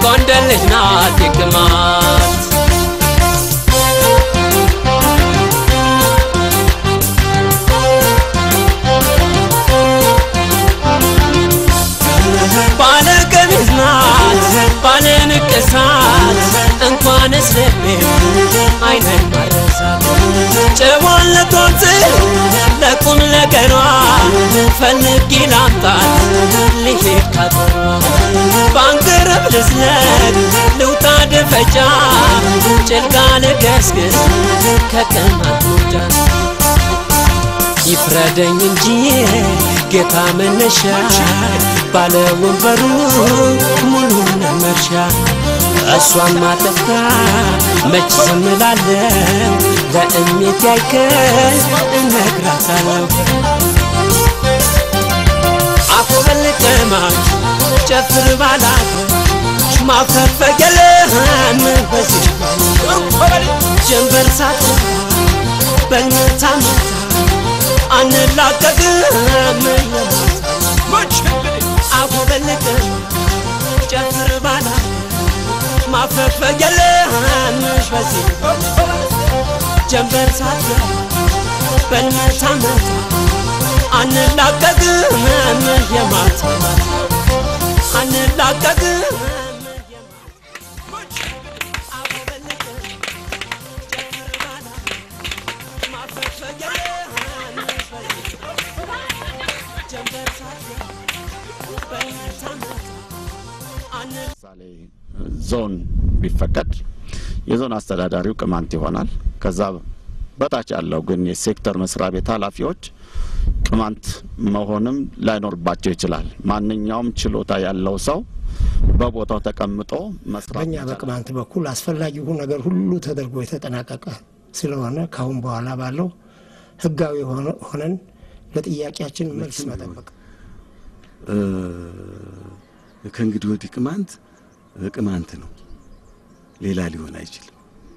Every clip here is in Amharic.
የጎንደር ልጅ ናት የቅማንት ባለ ቀሚስ ናት ባለ ንቅሳት እንኳንስ ልቤ አይነን ማረሳት ጨዋነቷን ጽል ለቁም ነገሯ ፈልጌ ላምጣት ልሄድ ካገሯ ባንቅርብ ልዝለቅ ልውጣ ደፈጫ ጭልጋ ልገስግስ ከቅማንት ሞጃ ይፍረደኝ እንጂ ጌታ መነሻ ባለ ወንበሩ ሙሉ ነመርሻ እሷን ማጠፍታ መች ዝምላለው ለእሜት ያይከል እነግራታለሁ አኮበልቀማች ጨፍር ባላት ማፈፈገለህን በዚህ ጀንበር ሳት በልመታ መታ አንላቀቅም አጎበልቅም ጨፍር ባላ ማፈግፈግ የለህምሽ በዚህ ጀንበር ሳት በልመታ መታ አንላቀቅም የማታ አንላቀቅም ለምሳሌ ዞን ቢፈቀድ የዞን አስተዳዳሪው ቅማንት ይሆናል። ከዛ በታች ያለው ግን የሴክተር መስሪያ ቤት ኃላፊዎች ቅማንት መሆንም ላይኖርባቸው ይችላል። ማንኛውም ችሎታ ያለው ሰው በቦታው ተቀምጦ መስራት በእኛ ይቻላል። በቅማንት በኩል አስፈላጊው ነገር ሁሉ ተደርጎ የተጠናቀቀ ስለሆነ ካሁን በኋላ ባለው ህጋዊ ሆነ- ሆነን ለጥያቄያችን መልስ መጠበቅ እ፣ ከእንግዲህ ወዲህ ቅማንት ቅማንት ነው፣ ሌላ ሊሆን አይችልም።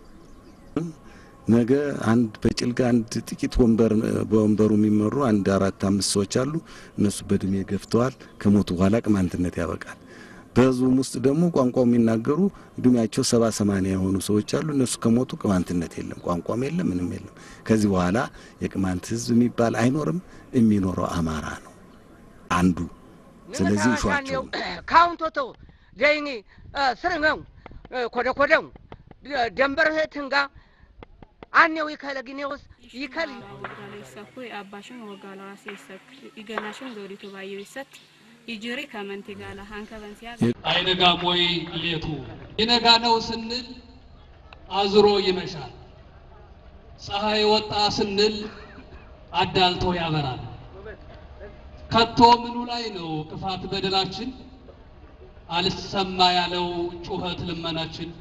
ነገ አንድ በጭልጋ አንድ ጥቂት ወንበር በወንበሩ የሚመሩ አንድ አራት አምስት ሰዎች አሉ። እነሱ በእድሜ ገፍተዋል። ከሞቱ በኋላ ቅማንትነት ያበቃል። በህዝቡም ውስጥ ደግሞ ቋንቋው የሚናገሩ እድሜያቸው ሰባ ሰማንያ የሆኑ ሰዎች አሉ። እነሱ ከሞቱ ቅማንትነት የለም፣ ቋንቋም የለም፣ ምንም የለም። ከዚህ በኋላ የቅማንት ህዝብ የሚባል አይኖርም። የሚኖረው አማራ ነው አንዱ። ስለዚህ እሿቸው ካውንቶቶ ዘይኒ ስርንገው ኮደ ኮደው ደንበር ትንጋ አኔው ይከለ ጊኔውስ ይከል Saffuu abbaashin wagaalaa seessak iganaashin dooditu baay'ee ibsatti ijiri kamanti gaala hanka bansiyaa አይነጋም ወይ ሌቱ ይነጋ ነው ስንል አዝሮ ይመሻል። ፀሐይ ወጣ ስንል አዳልቶ ያበራል። ከቶ ምኑ ላይ ነው ክፋት በደላችን አልሰማ ያለው ጩኸት ልመናችን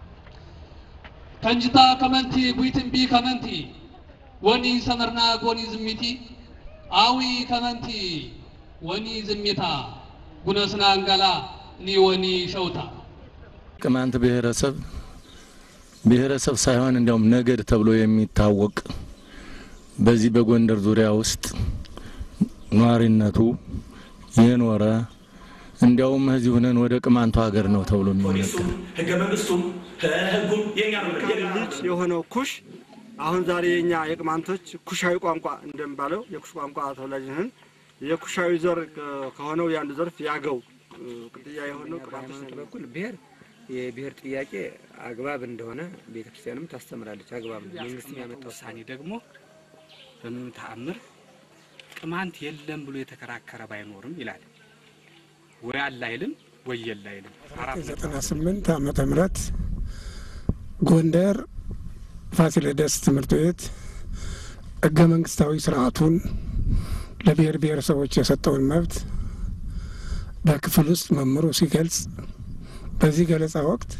ከንጅታ ከመንቲ ቡይትንቢ ከመንቲ ወኒ ሰመርና ጎኒ ዝሚቲ አዊ ከመንቲ ወኒ ዝሚታ ጉነስና አንገላ ኒ ወኒ ሸውታ ቅማንት ብሔረሰብ ብሔረሰብ ሳይሆን እንዲያውም ነገድ ተብሎ የሚታወቅ በዚህ በጎንደር ዙሪያ ውስጥ ነዋሪነቱ የኖረ እንዲያውም እዚህ ሁነን ወደ ቅማንቱ ሀገር ነው ተብሎ የሚነገር ህገ መንግስቱም ህጉም የኛ ነው። ልጅ የሆነው ኩሽ አሁን ዛሬ የኛ የቅማንቶች ኩሻዊ ቋንቋ እንደሚባለው የኩሽ ቋንቋ ተወላጅ ነን። የኩሻዊ ዘር ከሆነው የአንዱ ዘርፍ ያገው ቅጥያ የሆነው ቅማንቶች በኩል ብሔር የብሔር ጥያቄ አግባብ እንደሆነ ቤተክርስቲያንም ታስተምራለች። አግባብ ነው። መንግስት የሚያመጣው ውሳኔ ደግሞ በምንም ተአምር ቅማንት የለም ብሎ የተከራከረ ባይኖርም ይላል። ወይ አለ አይልም ወይ የለ አይልም። አራት ነጥብ ዘጠና ስምንት ዓመተ ምህረት ጎንደር ፋሲለደስ ትምህርት ቤት ህገ መንግስታዊ ስርዓቱን ለብሔር ብሔረሰቦች የሰጠውን መብት በክፍል ውስጥ መምህሩ ሲገልጽ በዚህ ገለጻ ወቅት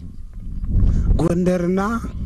ጎንደርና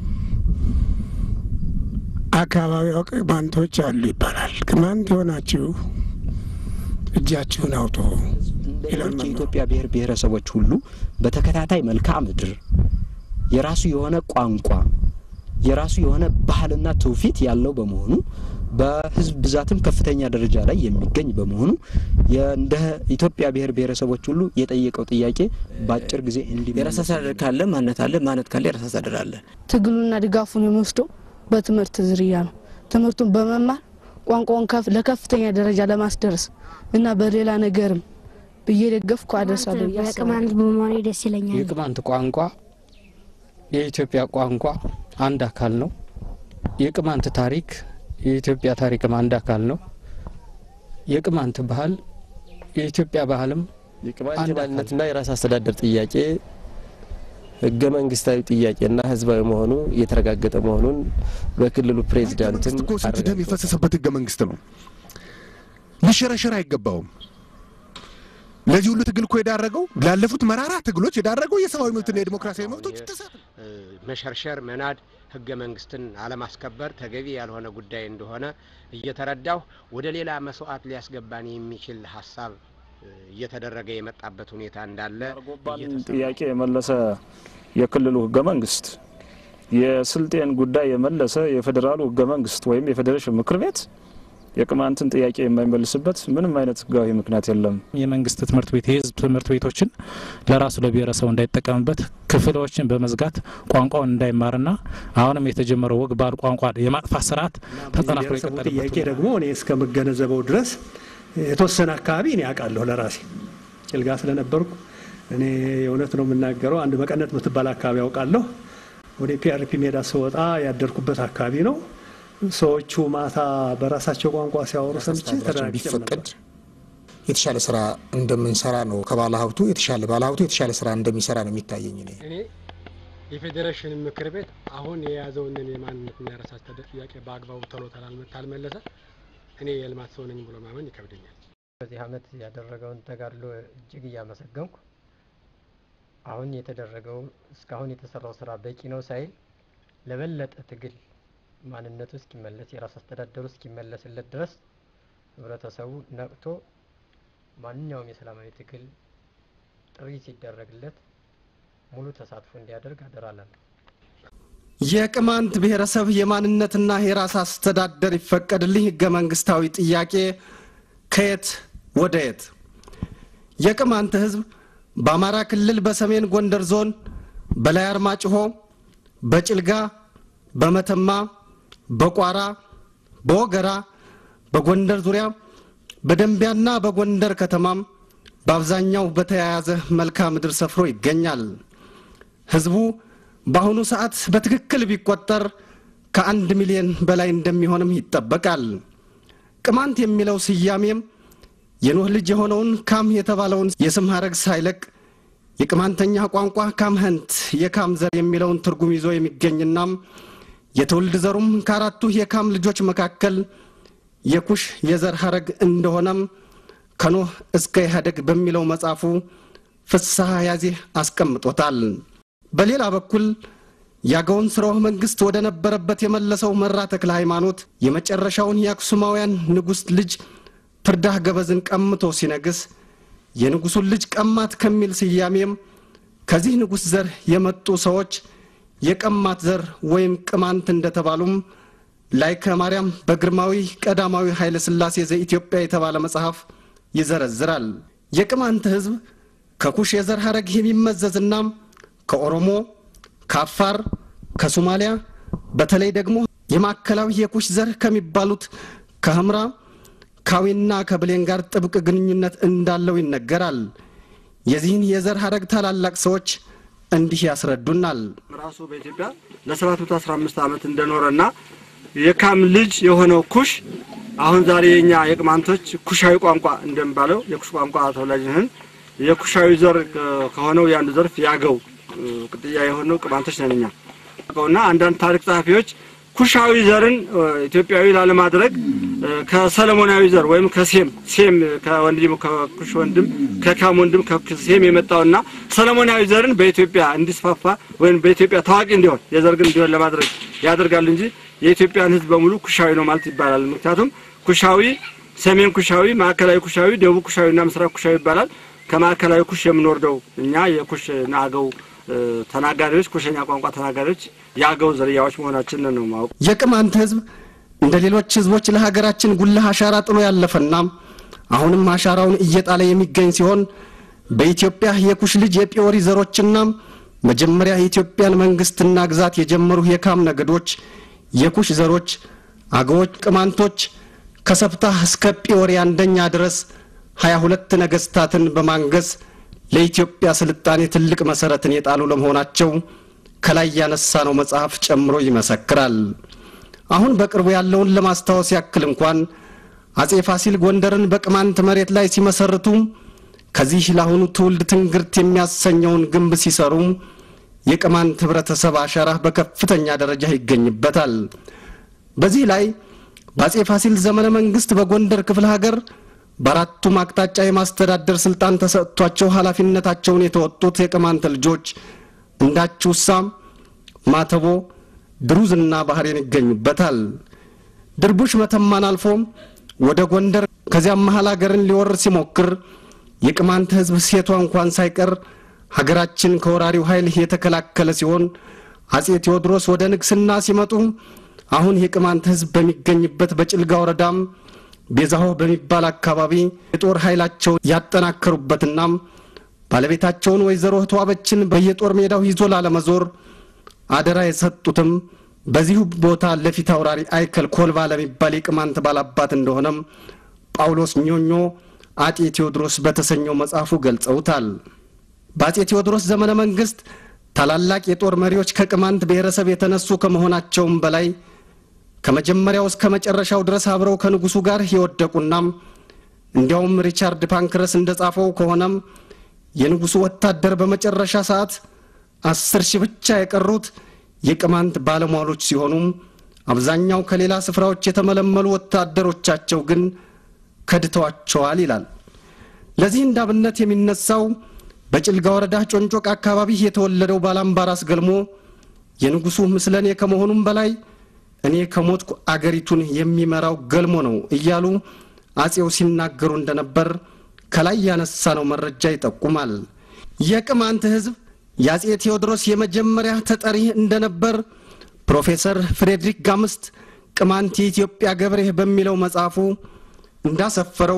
አካባቢዋ ቅማንቶች አሉ ይባላል። ቅማንት የሆናችሁ እጃችሁን አውጡ ሌሎች የኢትዮጵያ ብሔር ብሔረሰቦች ሁሉ በተከታታይ መልክዓ ምድር የራሱ የሆነ ቋንቋ የራሱ የሆነ ባህልና ትውፊት ያለው በመሆኑ በህዝብ ብዛትም ከፍተኛ ደረጃ ላይ የሚገኝ በመሆኑ እንደ ኢትዮጵያ ብሔር ብሔረሰቦች ሁሉ የጠየቀው ጥያቄ በአጭር ጊዜ እንዲ የራስ አስተዳደር ካለ ማንነት አለ፣ ማንነት ካለ የራስ አስተዳደር አለ። ትግሉና ድጋፉን የሚወስደው በትምህርት ዝርያ ነው። ትምህርቱን በመማር ቋንቋውን ለከፍተኛ ደረጃ ለማስደረስ እና በሌላ ነገርም ብዬ ደገፍኩ አደርሳለሁ። በቅማንት በመሆኔ ደስ ይለኛል። የቅማንት ቋንቋ የኢትዮጵያ ቋንቋ አንድ አካል ነው። የቅማንት ታሪክ የኢትዮጵያ ታሪክም አንድ አካል ነው። የቅማንት ባህል የኢትዮጵያ ባህልም የቅማንት ማንነትና የራስ አስተዳደር ጥያቄ ህገ መንግስታዊ ጥያቄና ህዝባዊ መሆኑ የተረጋገጠ መሆኑን በክልሉ ፕሬዚዳንትም እኮ ስንት ደም የፈሰሰበት ህገ መንግስት ነው። ሊሸረሸር አይገባውም። ለዚህ ሁሉ ትግል እኮ የዳረገው ላለፉት መራራ ትግሎች የዳረገው የሰብአዊ መብትና የዲሞክራሲያዊ መብቶች ጥሰት መሸርሸር፣ መናድ፣ ህገ መንግስትን አለማስከበር ተገቢ ያልሆነ ጉዳይ እንደሆነ እየተረዳሁ ወደ ሌላ መስዋዕት ሊያስገባን የሚችል ሀሳብ እየተደረገ የመጣበት ሁኔታ እንዳለ ጥያቄ የመለሰ የክልሉ ህገ መንግስት የስልጤን ጉዳይ የመለሰ የፌዴራሉ ህገ መንግስት ወይም የፌዴሬሽን ምክር ቤት የቅማንትን ጥያቄ የማይመልስበት ምንም አይነት ህጋዊ ምክንያት የለም። የመንግስት ትምህርት ቤት የህዝብ ትምህርት ቤቶችን ለራሱ ለብሔረሰቡ እንዳይጠቀምበት ክፍሎችን በመዝጋት ቋንቋውን እንዳይማርና አሁንም የተጀመረው ወግ ባህል ቋንቋ የማጥፋት ስርዓት ተጠናክሮ የቀጠለበት ጥያቄ ደግሞ እኔ እስከምገነዘበው ድረስ የተወሰነ አካባቢ እኔ አውቃለሁ ለራሴ ጭልጋ ስለነበርኩ እኔ የእውነት ነው የምናገረው። አንድ መቀነት የምትባል አካባቢ አውቃለሁ። ወደ ፒአርፒ ሜዳ ስወጣ ያደርኩበት አካባቢ ነው። ሰዎቹ ማታ በራሳቸው ቋንቋ ሲያወሩ ሰምቼ ቢፈቀድ የተሻለ ስራ እንደምንሰራ ነው። ከባለ ሀብቱ የተሻለ ባለ ሀብቱ የተሻለ ስራ እንደሚሰራ ነው የሚታየኝ። እኔ እኔ የፌዴሬሽን ምክር ቤት አሁን የያዘውን የማንነትና የራስ አስተዳደር ጥያቄ በአግባቡ ቶሎ ካልመለሰ እኔ የልማት ሰው ነኝ ብሎ ማመን ይከብደኛል። በዚህ አመት ያደረገውን ተጋድሎ እጅግ እያመሰገንኩ አሁን የተደረገው እስካሁን የተሰራው ስራ በቂ ነው ሳይል ለበለጠ ትግል ማንነቱ እስኪመለስ የራስ አስተዳደሩ እስኪመለስለት ድረስ ህብረተሰቡ ነቅቶ ማንኛውም የሰላማዊ ትግል ጥሪ ሲደረግለት ሙሉ ተሳትፎ እንዲያደርግ አደራላለሁ። የቅማንት ብሔረሰብ የማንነትና የራስ አስተዳደር ይፈቀድልኝ ህገ መንግስታዊ ጥያቄ ከየት ወደ የት? የቅማንት ህዝብ በአማራ ክልል በሰሜን ጎንደር ዞን በላይ አርማጭሆ፣ በጭልጋ፣ በመተማ፣ በቋራ፣ በወገራ፣ በጎንደር ዙሪያ፣ በደንቢያና በጎንደር ከተማም በአብዛኛው በተያያዘ መልክዓ ምድር ሰፍሮ ይገኛል። ህዝቡ በአሁኑ ሰዓት በትክክል ቢቆጠር ከአንድ ሚሊዮን በላይ እንደሚሆንም ይጠበቃል። ቅማንት የሚለው ስያሜም የኖህ ልጅ የሆነውን ካም የተባለውን የስም ሐረግ ሳይለቅ የቅማንተኛ ቋንቋ ካምህንት የካም ዘር የሚለውን ትርጉም ይዞ የሚገኝናም የትውልድ ዘሩም ከአራቱ የካም ልጆች መካከል የኩሽ የዘር ሐረግ እንደሆነም ከኖህ እስከ ኢህአደግ በሚለው መጽሐፉ ፍስሐ ያዜ አስቀምጦታል። በሌላ በኩል የአገውን ስርወ መንግስት ወደ ነበረበት የመለሰው መራ ተክለ ሃይማኖት የመጨረሻውን የአክሱማውያን ንጉሥ ልጅ ፍርዳህ ገበዝን ቀምቶ ሲነግስ የንጉሱን ልጅ ቀማት ከሚል ስያሜም ከዚህ ንጉሥ ዘር የመጡ ሰዎች የቀማት ዘር ወይም ቅማንት እንደተባሉም ላይከ ማርያም በግርማዊ ቀዳማዊ ኃይለ ሥላሴ ዘኢትዮጵያ የተባለ መጽሐፍ ይዘረዝራል። የቅማንት ሕዝብ ከኩሽ የዘር ሐረግ የሚመዘዝና ከኦሮሞ፣ ከአፋር፣ ከሶማሊያ በተለይ ደግሞ የማዕከላዊ የኩሽ ዘር ከሚባሉት ከህምራ ካዊና ከብሌን ጋር ጥብቅ ግንኙነት እንዳለው ይነገራል። የዚህን የዘር ሐረግ ታላላቅ ሰዎች እንዲህ ያስረዱናል። ራሱ በኢትዮጵያ ለ715 ዓመት እንደኖረና የካም ልጅ የሆነው ኩሽ አሁን ዛሬ የኛ የቅማንቶች ኩሻዊ ቋንቋ እንደሚባለው የኩሽ ቋንቋ ተወላጅ ነን። የኩሻዊ ዘር ከሆነው የአንዱ ዘርፍ ያገው ቅጥያ የሆነው ቅማንቶች ነን እኛ እና አንዳንድ ታሪክ ጸሐፊዎች ኩሻዊ ዘርን ኢትዮጵያዊ ላለማድረግ ከሰለሞናዊ ዘር ወይም ከሴም ሴም ከወንድም ከኩሽ ወንድም ከካም ወንድም ከሴም የመጣውና ሰለሞናዊ ዘርን በኢትዮጵያ እንዲስፋፋ ወይም በኢትዮጵያ ታዋቂ እንዲሆን የዘር ግን እንዲሆን ለማድረግ ያደርጋሉ እንጂ የኢትዮጵያን ሕዝብ በሙሉ ኩሻዊ ነው ማለት ይባላል። ምክንያቱም ኩሻዊ፣ ሰሜን ኩሻዊ፣ ማዕከላዊ ኩሻዊ፣ ደቡብ ኩሻዊና ምስራቅ ኩሻዊ ይባላል። ከማዕከላዊ ኩሽ የምንወርደው እኛ የኩሽ ናገው ተናጋሪዎች ኩሸኛ ቋንቋ ተናጋሪዎች የአገው ዝርያዎች መሆናችንን ነው ማወቅ። የቅማንት ህዝብ እንደ ሌሎች ህዝቦች ለሀገራችን ጉልህ አሻራ ጥሎ ያለፈና አሁንም አሻራውን እየጣለ የሚገኝ ሲሆን በኢትዮጵያ የኩሽ ልጅ የጲዮሪ ዘሮችና መጀመሪያ የኢትዮጵያን መንግስትና ግዛት የጀመሩ የካም ነገዶች የኩሽ ዘሮች አገዎች፣ ቅማንቶች ከሰብታ እስከ ጲዮሪ አንደኛ ድረስ ሀያ ሁለት ነገስታትን በማንገስ ለኢትዮጵያ ስልጣኔ ትልቅ መሰረትን የጣሉ ለመሆናቸው ከላይ ያነሳነው መጽሐፍ ጨምሮ ይመሰክራል። አሁን በቅርቡ ያለውን ለማስታወስ ያክል እንኳን አጼ ፋሲል ጎንደርን በቅማንት መሬት ላይ ሲመሰርቱ ከዚህ ለአሁኑ ትውልድ ትንግርት የሚያሰኘውን ግንብ ሲሰሩ የቅማንት ህብረተሰብ አሻራ በከፍተኛ ደረጃ ይገኝበታል። በዚህ ላይ በአጼ ፋሲል ዘመነ መንግስት በጎንደር ክፍለ ሀገር በአራቱም አቅጣጫ የማስተዳደር ስልጣን ተሰጥቷቸው ኃላፊነታቸውን የተወጡት የቅማንት ልጆች እንዳችውሳ፣ ማተቦ፣ ድሩዝና ባህሬን ይገኙበታል። ድርቡሽ መተማን አልፎ ወደ ጎንደር ከዚያም መሀል ሀገርን ሊወር ሲሞክር የቅማንት ህዝብ ሴቷ እንኳን ሳይቀር ሀገራችን ከወራሪው ኃይል የተከላከለ ሲሆን አጼ ቴዎድሮስ ወደ ንግስና ሲመጡ አሁን የቅማንት ህዝብ በሚገኝበት በጭልጋ ወረዳም ቤዛሆ በሚባል አካባቢ የጦር ኃይላቸውን ያጠናከሩበትና ባለቤታቸውን ወይዘሮ ተዋበችን በየጦር ሜዳው ይዞ ላለመዞር አደራ የሰጡትም በዚሁ ቦታ ለፊት አውራሪ አይከል ኮልባ ለሚባል የቅማንት ባላባት እንደሆነም ጳውሎስ ኞኞ አጤ ቴዎድሮስ በተሰኘው መጽሐፉ ገልጸውታል። በአጼ ቴዎድሮስ ዘመነ መንግስት ታላላቅ የጦር መሪዎች ከቅማንት ብሔረሰብ የተነሱ ከመሆናቸውም በላይ ከመጀመሪያው እስከ መጨረሻው ድረስ አብረው ከንጉሱ ጋር የወደቁናም እንዲያውም ሪቻርድ ፓንክረስ እንደጻፈው ከሆነም የንጉሱ ወታደር በመጨረሻ ሰዓት አስር ሺህ ብቻ የቀሩት የቅማንት ባለሟሎች ሲሆኑም አብዛኛው ከሌላ ስፍራዎች የተመለመሉ ወታደሮቻቸው ግን ከድተዋቸዋል ይላል። ለዚህ እንዳብነት የሚነሳው በጭልጋ ወረዳ ጮንጮቅ አካባቢ የተወለደው ባላምባራስ ገልሞ የንጉሱ ምስለኔ ከመሆኑም በላይ እኔ ከሞትኩ አገሪቱን የሚመራው ገልሞ ነው እያሉ አጼው ሲናገሩ እንደነበር ከላይ ያነሳነው መረጃ ይጠቁማል። የቅማንት ሕዝብ የአጼ ቴዎድሮስ የመጀመሪያ ተጠሪ እንደነበር ፕሮፌሰር ፍሬድሪክ ጋምስት ቅማንት የኢትዮጵያ ገብሬ በሚለው መጽሐፉ እንዳሰፈረው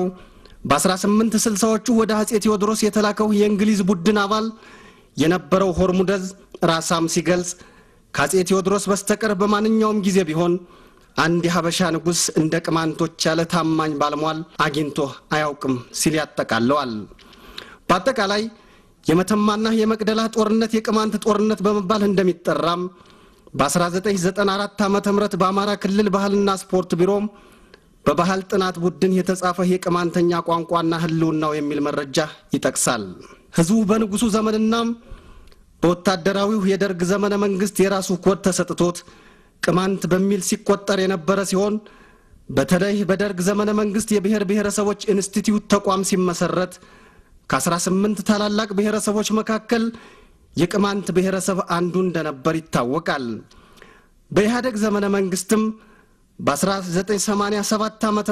በ1860ዎቹ ወደ አጼ ቴዎድሮስ የተላከው የእንግሊዝ ቡድን አባል የነበረው ሆርሙደዝ ራሳም ሲገልጽ ከአጼ ቴዎድሮስ በስተቀር በማንኛውም ጊዜ ቢሆን አንድ የሀበሻ ንጉሥ እንደ ቅማንቶች ያለ ታማኝ ባለሟል አግኝቶ አያውቅም ሲል ያጠቃለዋል። በአጠቃላይ የመተማና የመቅደላ ጦርነት የቅማንት ጦርነት በመባል እንደሚጠራም በ1994 ዓ ም በአማራ ክልል ባህልና ስፖርት ቢሮ በባህል ጥናት ቡድን የተጻፈ የቅማንተኛ ቋንቋና ህልውናው የሚል መረጃ ይጠቅሳል። ህዝቡ በንጉሱ ዘመንና በወታደራዊው የደርግ ዘመነ መንግስት የራሱ ኮድ ተሰጥቶት ቅማንት በሚል ሲቆጠር የነበረ ሲሆን በተለይ በደርግ ዘመነ መንግስት የብሔር ብሔረሰቦች ኢንስቲትዩት ተቋም ሲመሰረት ከ18 ታላላቅ ብሔረሰቦች መካከል የቅማንት ብሔረሰብ አንዱ እንደነበር ይታወቃል። በኢህአደግ ዘመነ መንግስትም በ1987 ዓ ም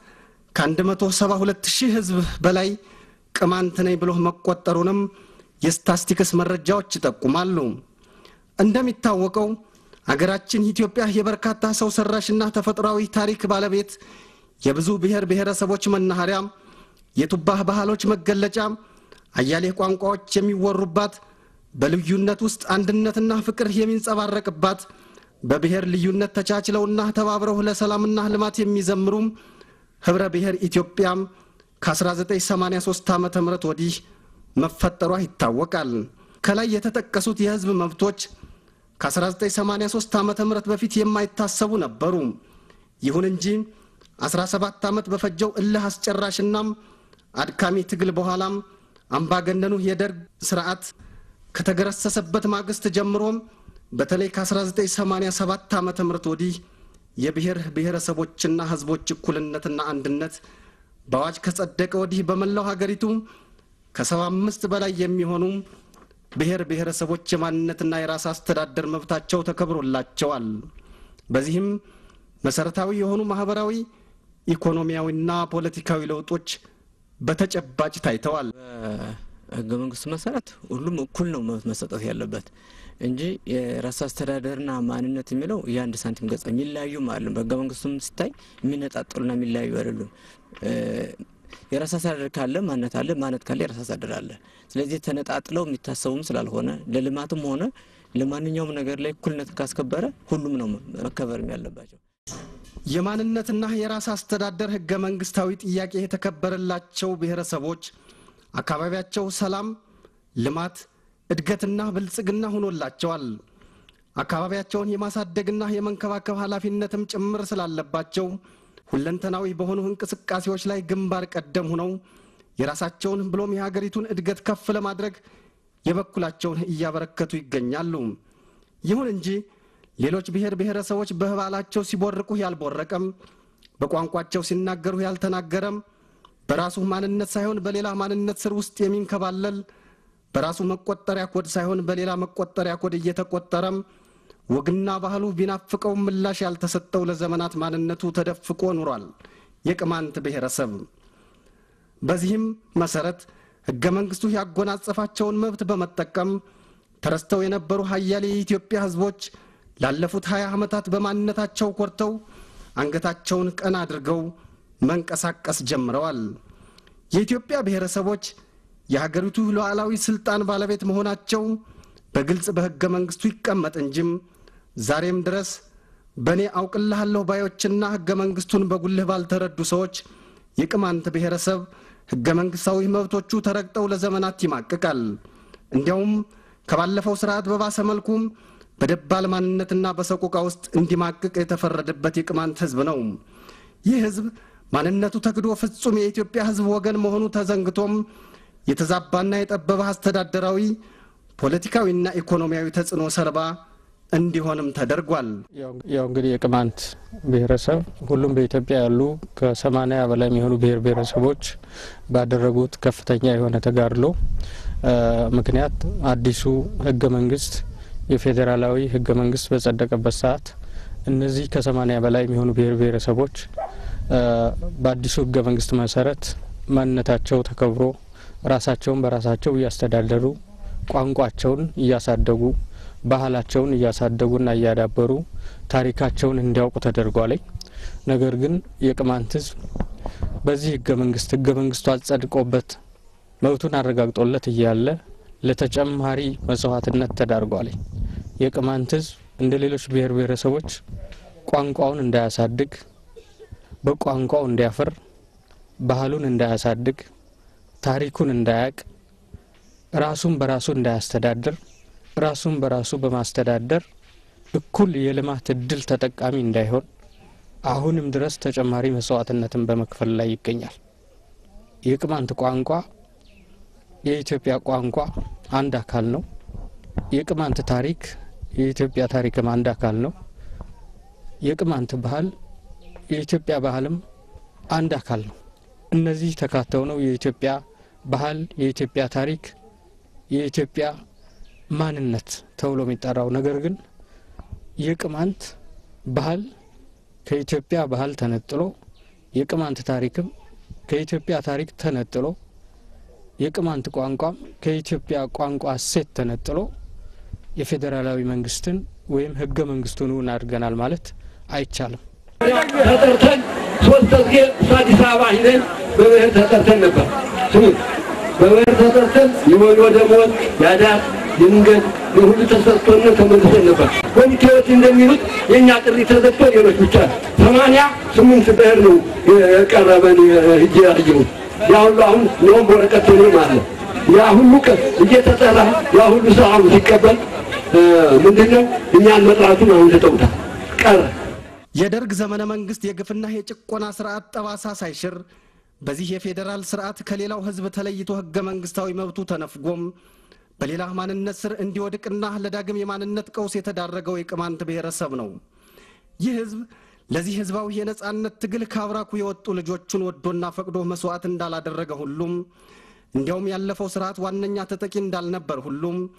ከ172 ሺህ ህዝብ በላይ ቅማንት ነኝ ብሎ መቆጠሩንም የስታስቲክስ መረጃዎች ይጠቁማሉ። እንደሚታወቀው አገራችን ኢትዮጵያ የበርካታ ሰው ሰራሽና ተፈጥሯዊ ታሪክ ባለቤት፣ የብዙ ብሔር ብሔረሰቦች መናኸሪያ፣ የቱባህ ባህሎች መገለጫ፣ አያሌ ቋንቋዎች የሚወሩባት፣ በልዩነት ውስጥ አንድነትና ፍቅር የሚንጸባረቅባት፣ በብሔር ልዩነት ተቻችለውና ተባብረው ለሰላምና ልማት የሚዘምሩም ህብረ ብሔር ኢትዮጵያም ከ1983 ዓ ም ወዲህ መፈጠሯ ይታወቃል። ከላይ የተጠቀሱት የህዝብ መብቶች ከ1983 ዓ ም በፊት የማይታሰቡ ነበሩ። ይሁን እንጂ 17 ዓመት በፈጀው እልህ አስጨራሽናም አድካሚ ትግል በኋላም አምባገነኑ የደርግ ስርዓት ከተገረሰሰበት ማግስት ጀምሮም በተለይ ከ1987 ዓ ም ወዲህ የብሔር ብሔረሰቦችና ህዝቦች እኩልነትና አንድነት በአዋጅ ከጸደቀ ወዲህ በመላው ሀገሪቱ ከሰባ አምስት በላይ የሚሆኑ ብሔር ብሔረሰቦች የማንነትና የራስ አስተዳደር መብታቸው ተከብሮላቸዋል። በዚህም መሰረታዊ የሆኑ ማህበራዊ፣ ኢኮኖሚያዊና ፖለቲካዊ ለውጦች በተጨባጭ ታይተዋል። ህገ መንግስቱ መሰረት ሁሉም እኩል ነው መብት መሰጠት ያለበት እንጂ የራስ አስተዳደርና ማንነት የሚለው የአንድ ሳንቲም ገጽ የሚለያዩም አይደሉም። በህገ መንግስቱም ሲታይ የሚነጣጠሉና የሚለያዩ አይደሉም። የራስ አስተዳደር ካለ ማንነት አለ፣ ማንነት ካለ የራስ አስተዳደር አለ። ስለዚህ ተነጣጥለው የሚታሰቡም ስላልሆነ ለልማትም ሆነ ለማንኛውም ነገር ላይ እኩልነት ካስከበረ ሁሉም ነው መከበርም ያለባቸው። የማንነትና የራስ አስተዳደር ህገ መንግስታዊ ጥያቄ የተከበረላቸው ብሔረሰቦች አካባቢያቸው ሰላም፣ ልማት፣ እድገትና ብልጽግና ሆኖላቸዋል። አካባቢያቸውን የማሳደግና የመንከባከብ ኃላፊነትም ጭምር ስላለባቸው ሁለንተናዊ በሆኑ እንቅስቃሴዎች ላይ ግንባር ቀደም ሆነው የራሳቸውን ብሎም የሀገሪቱን እድገት ከፍ ለማድረግ የበኩላቸውን እያበረከቱ ይገኛሉ። ይሁን እንጂ ሌሎች ብሔር ብሔረሰቦች በባህላቸው ሲቦርቁ ያልቦረቀም፣ በቋንቋቸው ሲናገሩ ያልተናገረም፣ በራሱ ማንነት ሳይሆን በሌላ ማንነት ስር ውስጥ የሚንከባለል በራሱ መቆጠሪያ ኮድ ሳይሆን በሌላ መቆጠሪያ ኮድ እየተቆጠረም ወግና ባህሉ ቢናፍቀው ምላሽ ያልተሰጠው ለዘመናት ማንነቱ ተደፍቆ ኑሯል የቅማንት ብሔረሰብ። በዚህም መሰረት ሕገ መንግሥቱ ያጎናጸፋቸውን መብት በመጠቀም ተረስተው የነበሩ ሀያሌ የኢትዮጵያ ሕዝቦች ላለፉት ሀያ ዓመታት በማንነታቸው ኮርተው አንገታቸውን ቀና አድርገው መንቀሳቀስ ጀምረዋል። የኢትዮጵያ ብሔረሰቦች የሀገሪቱ ሉዓላዊ ስልጣን ባለቤት መሆናቸው በግልጽ በሕገ መንግሥቱ ይቀመጥ እንጂም ዛሬም ድረስ በእኔ አውቅልሃለሁ ባዮችና ሕገ መንግሥቱን በጉልህ ባልተረዱ ሰዎች የቅማንት ብሔረሰብ ሕገ መንግሥታዊ መብቶቹ ተረግጠው ለዘመናት ይማቅቃል። እንዲያውም ከባለፈው ስርዓት በባሰ መልኩም በደባል ማንነትና በሰቆቃ ውስጥ እንዲማቅቅ የተፈረደበት የቅማንት ሕዝብ ነው። ይህ ሕዝብ ማንነቱ ተክዶ ፍጹም የኢትዮጵያ ሕዝብ ወገን መሆኑ ተዘንግቶም የተዛባና የጠበበ አስተዳደራዊ ፖለቲካዊና ኢኮኖሚያዊ ተጽዕኖ ሰለባ እንዲሆንም ተደርጓል። ያው እንግዲህ የቅማንት ብሔረሰብ ሁሉም በኢትዮጵያ ያሉ ከሰማኒያ በላይ የሚሆኑ ብሔር ብሔረሰቦች ባደረጉት ከፍተኛ የሆነ ተጋድሎ ምክንያት አዲሱ ህገ መንግስት የፌዴራላዊ ህገ መንግስት በጸደቀበት ሰዓት እነዚህ ከሰማኒያ በላይ የሚሆኑ ብሔር ብሔረሰቦች በአዲሱ ህገ መንግስት መሰረት ማንነታቸው ተከብሮ ራሳቸውን በራሳቸው እያስተዳደሩ ቋንቋቸውን እያሳደጉ ባህላቸውን እያሳደጉና እያዳበሩ ታሪካቸውን እንዲያውቁ ተደርጓል። ነገር ግን የቅማንት ህዝብ በዚህ ህገ መንግስት ህገ መንግስቱ አጸድቆበት መብቱን አረጋግጦለት እያለ ለተጨማሪ መስዋዕትነት ተዳርጓል። የቅማንት ህዝብ እንደ ሌሎች ብሔር ብሔረሰቦች ቋንቋውን እንዳያሳድግ፣ በቋንቋው እንዲያፍር፣ ባህሉን እንዳያሳድግ፣ ታሪኩን እንዳያቅ፣ ራሱን በራሱ እንዳያስተዳድር፣ ራሱን በራሱ በማስተዳደር እኩል የልማት እድል ተጠቃሚ እንዳይሆን አሁንም ድረስ ተጨማሪ መስዋዕትነትን በመክፈል ላይ ይገኛል። የቅማንት ቋንቋ የኢትዮጵያ ቋንቋ አንድ አካል ነው። የቅማንት ታሪክ የኢትዮጵያ ታሪክም አንድ አካል ነው። የቅማንት ባህል የኢትዮጵያ ባህልም አንድ አካል ነው። እነዚህ ተካተው ነው የኢትዮጵያ ባህል፣ የኢትዮጵያ ታሪክ፣ የኢትዮጵያ ማንነት ተብሎ የሚጠራው። ነገር ግን የቅማንት ባህል ከኢትዮጵያ ባህል ተነጥሎ የቅማንት ታሪክም ከኢትዮጵያ ታሪክ ተነጥሎ የቅማንት ቋንቋም ከኢትዮጵያ ቋንቋ እሴት ተነጥሎ የፌዴራላዊ መንግስትን ወይም ህገ መንግስቱን እውን አድርገናል ማለት አይቻልም። ተጠርተን ሶስት ጊዜ አዲስ አበባ ሂደን በብሔር ተጠርተን ነበር። ስሙ በብሔር ተጠርተን የወሎ ደሞዝ ያዳር ድንገት የሁሉ ተሰጥቶን ተመልሰን ነበር። ኮሚቴዎች እንደሚሉት የእኛ ጥሪ ተዘግቶ ሌሎች ብቻ ሰማንያ ስምንት ብሔር ነው የቀረበን ሂጄ ያየሁት። ያ ሁሉ አሁን ነውም በወረቀት ነው ማለት ያ ሁሉ ቀን እየተጠራ ያ ሁሉ ሰው አሁን ሲቀበል ምንድነው እኛን መጥራቱን አሁን ተጠውታል ቀረ። የደርግ ዘመነ መንግስት የግፍና የጭቆና ስርዓት ጠባሳ ሳይሽር በዚህ የፌዴራል ስርዓት ከሌላው ህዝብ ተለይቶ ህገ መንግስታዊ መብቱ ተነፍጎም በሌላ ማንነት ስር እንዲወድቅና ለዳግም የማንነት ቀውስ የተዳረገው የቅማንት ብሔረሰብ ነው። ይህ ህዝብ ለዚህ ህዝባዊ የነጻነት ትግል ከአብራኩ የወጡ ልጆቹን ወዶና ፈቅዶ መስዋዕት እንዳላደረገ ሁሉም እንዲያውም ያለፈው ስርዓት ዋነኛ ተጠቂ እንዳልነበር ሁሉም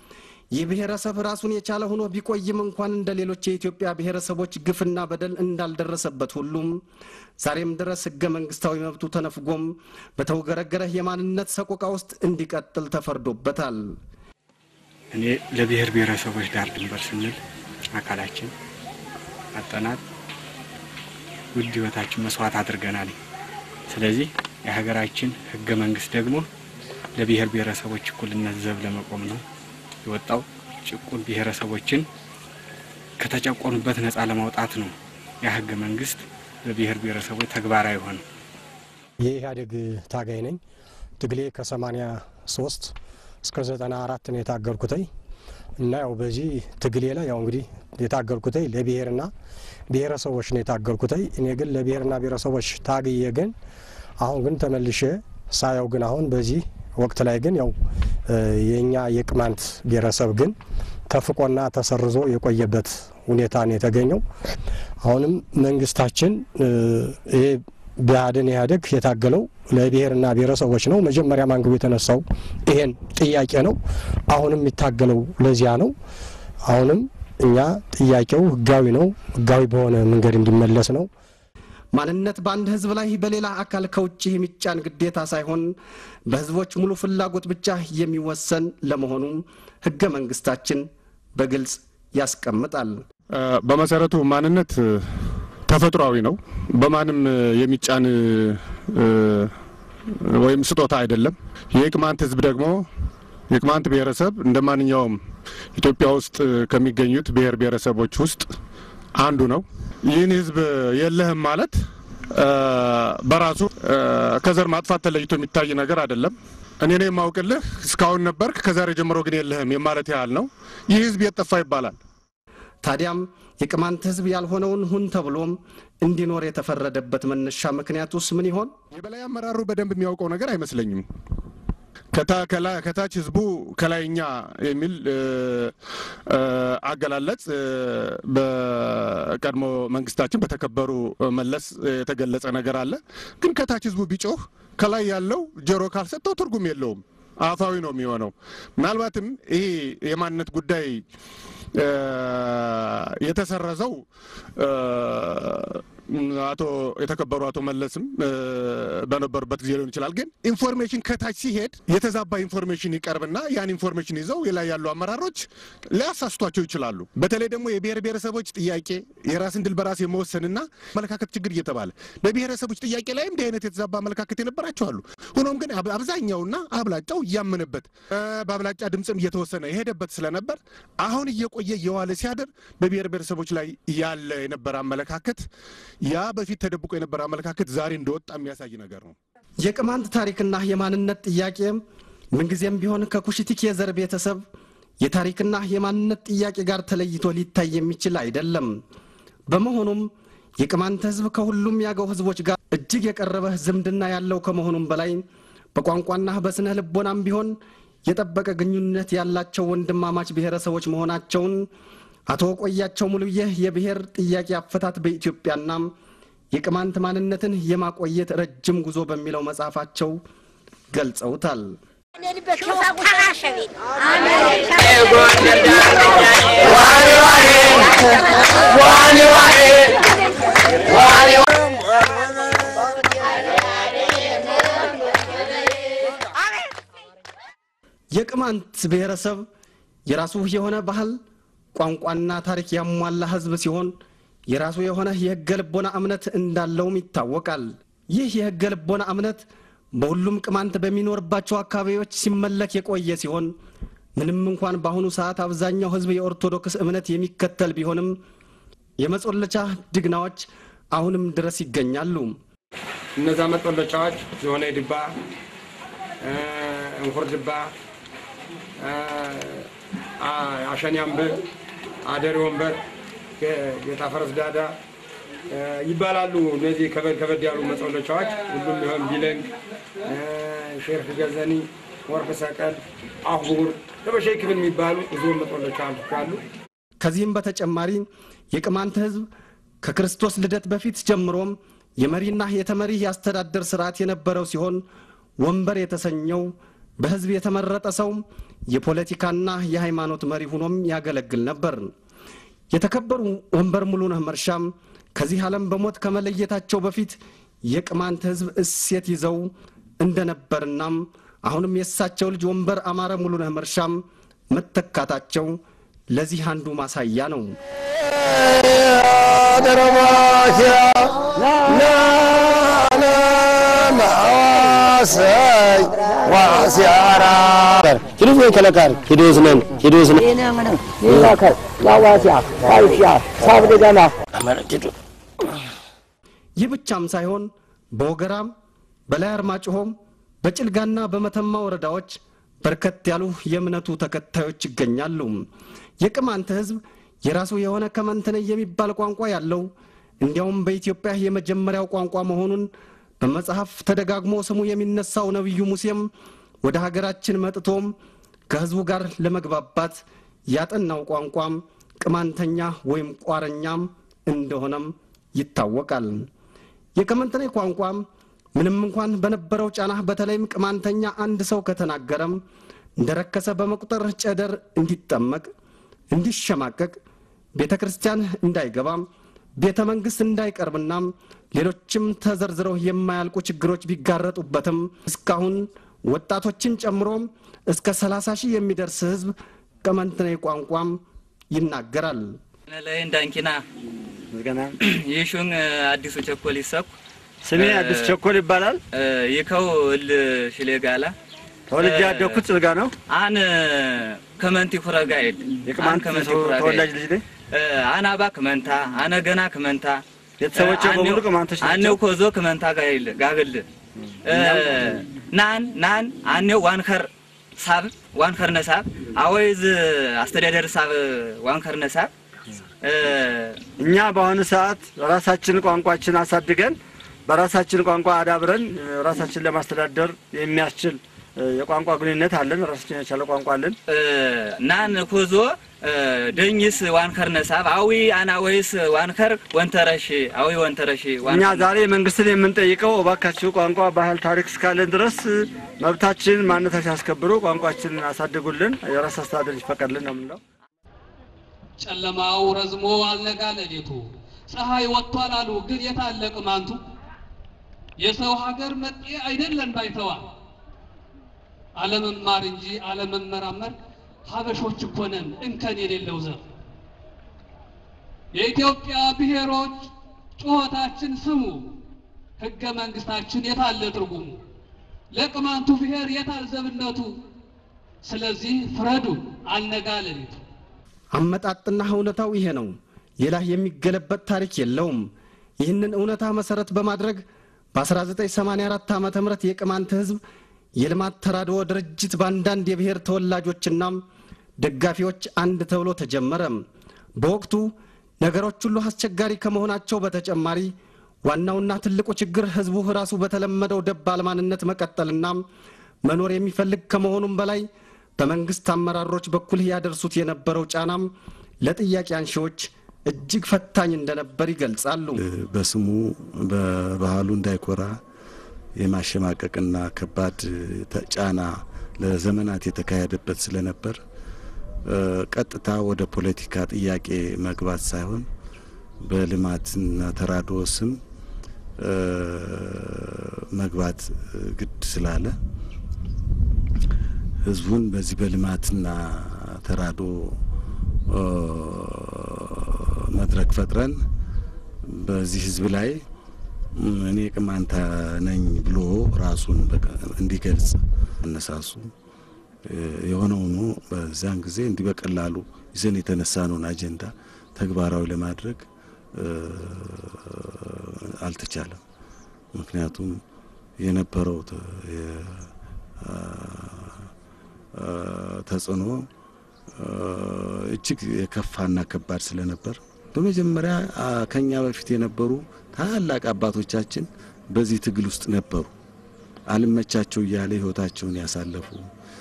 ይህ ብሔረሰብ ራሱን የቻለ ሆኖ ቢቆይም እንኳን እንደ ሌሎች የኢትዮጵያ ብሔረሰቦች ግፍና በደል እንዳልደረሰበት ሁሉም ዛሬም ድረስ ህገ መንግስታዊ መብቱ ተነፍጎም በተውገረገረ የማንነት ሰቆቃ ውስጥ እንዲቀጥል ተፈርዶበታል። እኔ ለብሔር ብሔረሰቦች ዳር ድንበር ስንል አካላችን አጠናት ውድ ህይወታችን መስዋዕት አድርገናል። ስለዚህ የሀገራችን ህገ መንግስት ደግሞ ለብሔር ብሔረሰቦች እኩልነት ዘብ ለመቆም ነው የወጣው። ጭቁን ብሔረሰቦችን ከተጨቆኑበት ነፃ ለማውጣት ነው ያ ህገ መንግስት በብሔር ብሔረሰቦች ተግባራዊ ሆነ። የኢህአዴግ ታጋይ ነኝ። ትግሌ ከሰማኒያ ሶስት እስከ ዘጠና አራት ነው የታገልኩተኝ እና ያው በዚህ ትግሌ ላይ ያው እንግዲህ የታገልኩተኝ ለብሔርና ብሔረሰቦች ነው የታገልኩተኝ። እኔ ግን ለብሔርና ብሔረሰቦች ታግዬ ግን አሁን ግን ተመልሼ ሳየው ግን አሁን በዚህ ወቅት ላይ ግን ያው የእኛ የቅማንት ብሔረሰብ ግን ተፍቆና ተሰርዞ የቆየበት ሁኔታ ነው የተገኘው። አሁንም መንግስታችን ይሄ ብአዴን ኢህአዴግ የታገለው ለብሔርና ብሔረሰቦች ነው። መጀመሪያ ማንግቡ የተነሳው ይሄን ጥያቄ ነው። አሁንም የሚታገለው ለዚያ ነው። አሁንም እኛ ጥያቄው ህጋዊ ነው። ህጋዊ በሆነ መንገድ እንዲመለስ ነው። ማንነት በአንድ ህዝብ ላይ በሌላ አካል ከውጭ የሚጫን ግዴታ ሳይሆን በህዝቦች ሙሉ ፍላጎት ብቻ የሚወሰን ለመሆኑ ህገ መንግስታችን በግልጽ ያስቀምጣል። በመሰረቱ ማንነት ተፈጥሯዊ ነው። በማንም የሚጫን ወይም ስጦታ አይደለም። የቅማንት ህዝብ ደግሞ የቅማንት ብሔረሰብ እንደ ማንኛውም ኢትዮጵያ ውስጥ ከሚገኙት ብሔር ብሔረሰቦች ውስጥ አንዱ ነው። ይህን ህዝብ የለህም ማለት በራሱ ከዘር ማጥፋት ተለይቶ የሚታይ ነገር አይደለም። እኔ ነው የማውቅልህ እስካሁን ነበርክ፣ ከዛሬ ጀምሮ ግን የለህም የማለት ያህል ነው። ይህ ህዝብ የጠፋ ይባላል። ታዲያም የቅማንት ህዝብ ያልሆነውን ሁን ተብሎም እንዲኖር የተፈረደበት መነሻ ምክንያቱስ ምን ይሆን? የበላይ አመራሩ በደንብ የሚያውቀው ነገር አይመስለኝም። ከታች ህዝቡ ከላይኛ የሚል አገላለጽ በቀድሞ መንግስታችን በተከበሩ መለስ የተገለጸ ነገር አለ። ግን ከታች ህዝቡ ቢጮህ ከላይ ያለው ጆሮ ካልሰጠው ትርጉም የለውም፣ አፋዊ ነው የሚሆነው። ምናልባትም ይሄ የማንነት ጉዳይ የተሰረዘው አቶ የተከበሩ አቶ መለስም በነበሩበት ጊዜ ሊሆን ይችላል። ግን ኢንፎርሜሽን ከታች ሲሄድ የተዛባ ኢንፎርሜሽን ይቀርብና ያን ኢንፎርሜሽን ይዘው የላይ ያሉ አመራሮች ሊያሳስቷቸው ይችላሉ። በተለይ ደግሞ የብሔር ብሔረሰቦች ጥያቄ የራስን ድል በራስ የመወሰንና አመለካከት ችግር እየተባለ በብሔረሰቦች ጥያቄ ላይም እንዲህ አይነት የተዛባ አመለካከት የነበራቸው አሉ። ሆኖም ግን አብዛኛውና አብላጫው እያመነበት በአብላጫ ድምፅም እየተወሰነ የሄደበት ስለነበር አሁን እየቆየ እየዋለ ሲያድር በብሔር ብሔረሰቦች ላይ ያለ የነበረ አመለካከት ያ በፊት ተደብቆ የነበረ አመለካከት ዛሬ እንደወጣ የሚያሳይ ነገር ነው። የቅማንት ታሪክና የማንነት ጥያቄ ምንጊዜም ቢሆን ከኩሽቲክ የዘር ቤተሰብ የታሪክና የማንነት ጥያቄ ጋር ተለይቶ ሊታይ የሚችል አይደለም። በመሆኑም የቅማንት ሕዝብ ከሁሉም ያገው ሕዝቦች ጋር እጅግ የቀረበ ዝምድና ያለው ከመሆኑም በላይ በቋንቋና በስነ ልቦናም ቢሆን የጠበቀ ግንኙነት ያላቸው ወንድማማች ብሔረሰቦች መሆናቸውን አቶ ቆያቸው ሙሉዬ የብሔር ጥያቄ አፈታት በኢትዮጵያና የቅማንት ማንነትን የማቆየት ረጅም ጉዞ በሚለው መጽሐፋቸው ገልጸውታል። የቅማንት ብሔረሰብ የራሱ የሆነ ባህል ቋንቋና ታሪክ ያሟላ ህዝብ ሲሆን የራሱ የሆነ የህገ ልቦና እምነት እንዳለውም ይታወቃል። ይህ የህገ ልቦና እምነት በሁሉም ቅማንት በሚኖርባቸው አካባቢዎች ሲመለክ የቆየ ሲሆን ምንም እንኳን በአሁኑ ሰዓት አብዛኛው ህዝብ የኦርቶዶክስ እምነት የሚከተል ቢሆንም የመጾለቻ ድግናዎች አሁንም ድረስ ይገኛሉ። እነዛ መጦለጫዎች የሆነ ድባ፣ እንኩር ድባ፣ አሸኒ አምበር፣ አደሪ ወንበር፣ ጌታ ፈረስ ዳዳ ይባላሉ። እነዚህ ከበድ ከበድ ያሉ መጸለቻዎች ሁሉም ቢሆን ቢለንግ፣ ሼርፍ ገዘኒ፣ ወርቅ ሰቀል፣ አሁር ለበሸይ ክብል የሚባሉ ብዙ መጸለቻ አሉ። ከዚህም በተጨማሪ የቅማንት ህዝብ ከክርስቶስ ልደት በፊት ጀምሮም የመሪና የተመሪ የአስተዳደር ስርዓት የነበረው ሲሆን ወንበር የተሰኘው በህዝብ የተመረጠ ሰው የፖለቲካና የሃይማኖት መሪ ሆኖም ያገለግል ነበር። የተከበሩ ወንበር ሙሉነህ መርሻም ከዚህ ዓለም በሞት ከመለየታቸው በፊት የቅማንት ህዝብ እሴት ይዘው እንደነበርናም አሁንም የእሳቸው ልጅ ወንበር አማረ ሙሉነህ መርሻም መተካታቸው ለዚህ አንዱ ማሳያ ነው። ሂዱት ወይ ከለካር ሂዱስ ነን ሂዱስ ነን ይላከር ላዋሲያ ዋይሻ ሳብደጋማ ይህ ብቻም ሳይሆን በወገራም በላይ አርማጭሆም በጭልጋና በመተማ ወረዳዎች በርከት ያሉ የእምነቱ ተከታዮች ይገኛሉ። የቅማንት ህዝብ የራሱ የሆነ ከመንትነ የሚባል ቋንቋ ያለው እንዲያውም በኢትዮጵያ የመጀመሪያው ቋንቋ መሆኑን በመጽሐፍ ተደጋግሞ ስሙ የሚነሳው ነቢዩ ሙሴም ወደ ሀገራችን መጥቶም ከህዝቡ ጋር ለመግባባት ያጠናው ቋንቋም ቅማንተኛ ወይም ቋረኛም እንደሆነም ይታወቃል። የከመንተኔ ቋንቋም ምንም እንኳን በነበረው ጫና በተለይም ቅማንተኛ አንድ ሰው ከተናገረም እንደረከሰ በመቁጠር ጨደር እንዲጠመቅ፣ እንዲሸማቀቅ፣ ቤተ ክርስቲያን እንዳይገባም፣ ቤተ መንግሥት እንዳይቀርብና ሌሎችም ተዘርዝረው የማያልቁ ችግሮች ቢጋረጡበትም እስካሁን ወጣቶችን ጨምሮ እስከ 30 ሺህ የሚደርስ ህዝብ ቅማንተኔ ቋንቋም ይናገራል። ላይ እንዳንኪና ይሹን አዲሱ ቸኮል ይሰኩ ስሜ አዲስ ቸኮል ይባላል። ይከው እል ሽሌጋላ ተወልጄ ያደግኩት ጽልጋ ነው። አን ከመንቲ ኩረጋ ሄድ የቅማንት ተወላጅ ልጅ ነኝ። አናባ ክመንታ አነ ገና ክመንታ ቤተሰቦቼ በሙሉ ቅማንቶች ናቸው። አኔው ኮዞ ክመንታ ጋይል ጋግል ናን ናን አኔው ዋንከር ሳብ ዋንከር ነሳብ አወይዝ አስተዳደር ሳብ ዋንከር ነሳብ እኛ በአሁኑ ሰዓት ራሳችን ቋንቋችን አሳድገን በራሳችን ቋንቋ አዳብረን ራሳችን ለማስተዳደር የሚያስችል የቋንቋ ግንኙነት አለን። ራሳችን የቻለ ቋንቋ አለን። ናን ኮዞ ደኝስ ዋንከር ነሳብ አዊ አና ወይስ ዋንከር ወንተረሽ አዊ ወንተረሽ እኛ ዛሬ መንግስትን የምንጠይቀው እባካችሁ ቋንቋ፣ ባህል፣ ታሪክ እስካለን ድረስ መብታችን ማንነታችን አስከብሩ፣ ቋንቋችንን አሳድጉልን፣ የራስ አስተዳደር ይፈቀድልን ነው የምንለው። ጨለማው ረዝሞ አልነጋ ሌሊቱ ፀሐይ ወጥቷል አሉ ግን የታለ ቅማንቱ የሰው ሀገር መጤ አይደለን ባይተዋል አለመማር እንጂ አለመመራመር ሀበሾች እኮ ነን እንከን የሌለው ዘር የኢትዮጵያ ብሔሮች ጩኸታችን ስሙ ህገ መንግስታችን የታለ ትርጉሙ ለቅማንቱ ብሔር የታል ዘብነቱ ስለዚህ ፍረዱ አልነጋ ሌሊቱ አመጣጥና እውነታው ይሄ ነው። ሌላ የሚገለበጥ ታሪክ የለውም። ይህንን እውነታ መሰረት በማድረግ በ1984 ዓ ም የቅማንት ህዝብ የልማት ተራድኦ ድርጅት በአንዳንድ የብሔር ተወላጆችና ደጋፊዎች አንድ ተብሎ ተጀመረ። በወቅቱ ነገሮች ሁሉ አስቸጋሪ ከመሆናቸው በተጨማሪ ዋናውና ትልቁ ችግር ህዝቡ ራሱ በተለመደው ደባል ማንነት መቀጠልና መኖር የሚፈልግ ከመሆኑም በላይ በመንግስት አመራሮች በኩል ያደርሱት የነበረው ጫናም ለጥያቄ አንሺዎች እጅግ ፈታኝ እንደነበር ይገልጻሉ። በስሙ በባህሉ እንዳይኮራ የማሸማቀቅና ከባድ ጫና ለዘመናት የተካሄደበት ስለነበር ቀጥታ ወደ ፖለቲካ ጥያቄ መግባት ሳይሆን በልማትና ተራድኦ ስም መግባት ግድ ስላለ ህዝቡን በዚህ በልማትና ተራድኦ መድረክ ፈጥረን በዚህ ህዝብ ላይ እኔ ቅማንታ ነኝ ብሎ ራሱን እንዲገልጽ አነሳሱ። የሆነ ሆኖ በዛን ጊዜ እንዲህ በቀላሉ ይዘን የተነሳነውን አጀንዳ ተግባራዊ ለማድረግ አልተቻለም። ምክንያቱም የነበረው ተጽዕኖ እጅግ የከፋና ከባድ ስለነበር በመጀመሪያ ከኛ በፊት የነበሩ ታላቅ አባቶቻችን በዚህ ትግል ውስጥ ነበሩ። አልመቻቸው እያለ ህይወታቸውን ያሳለፉ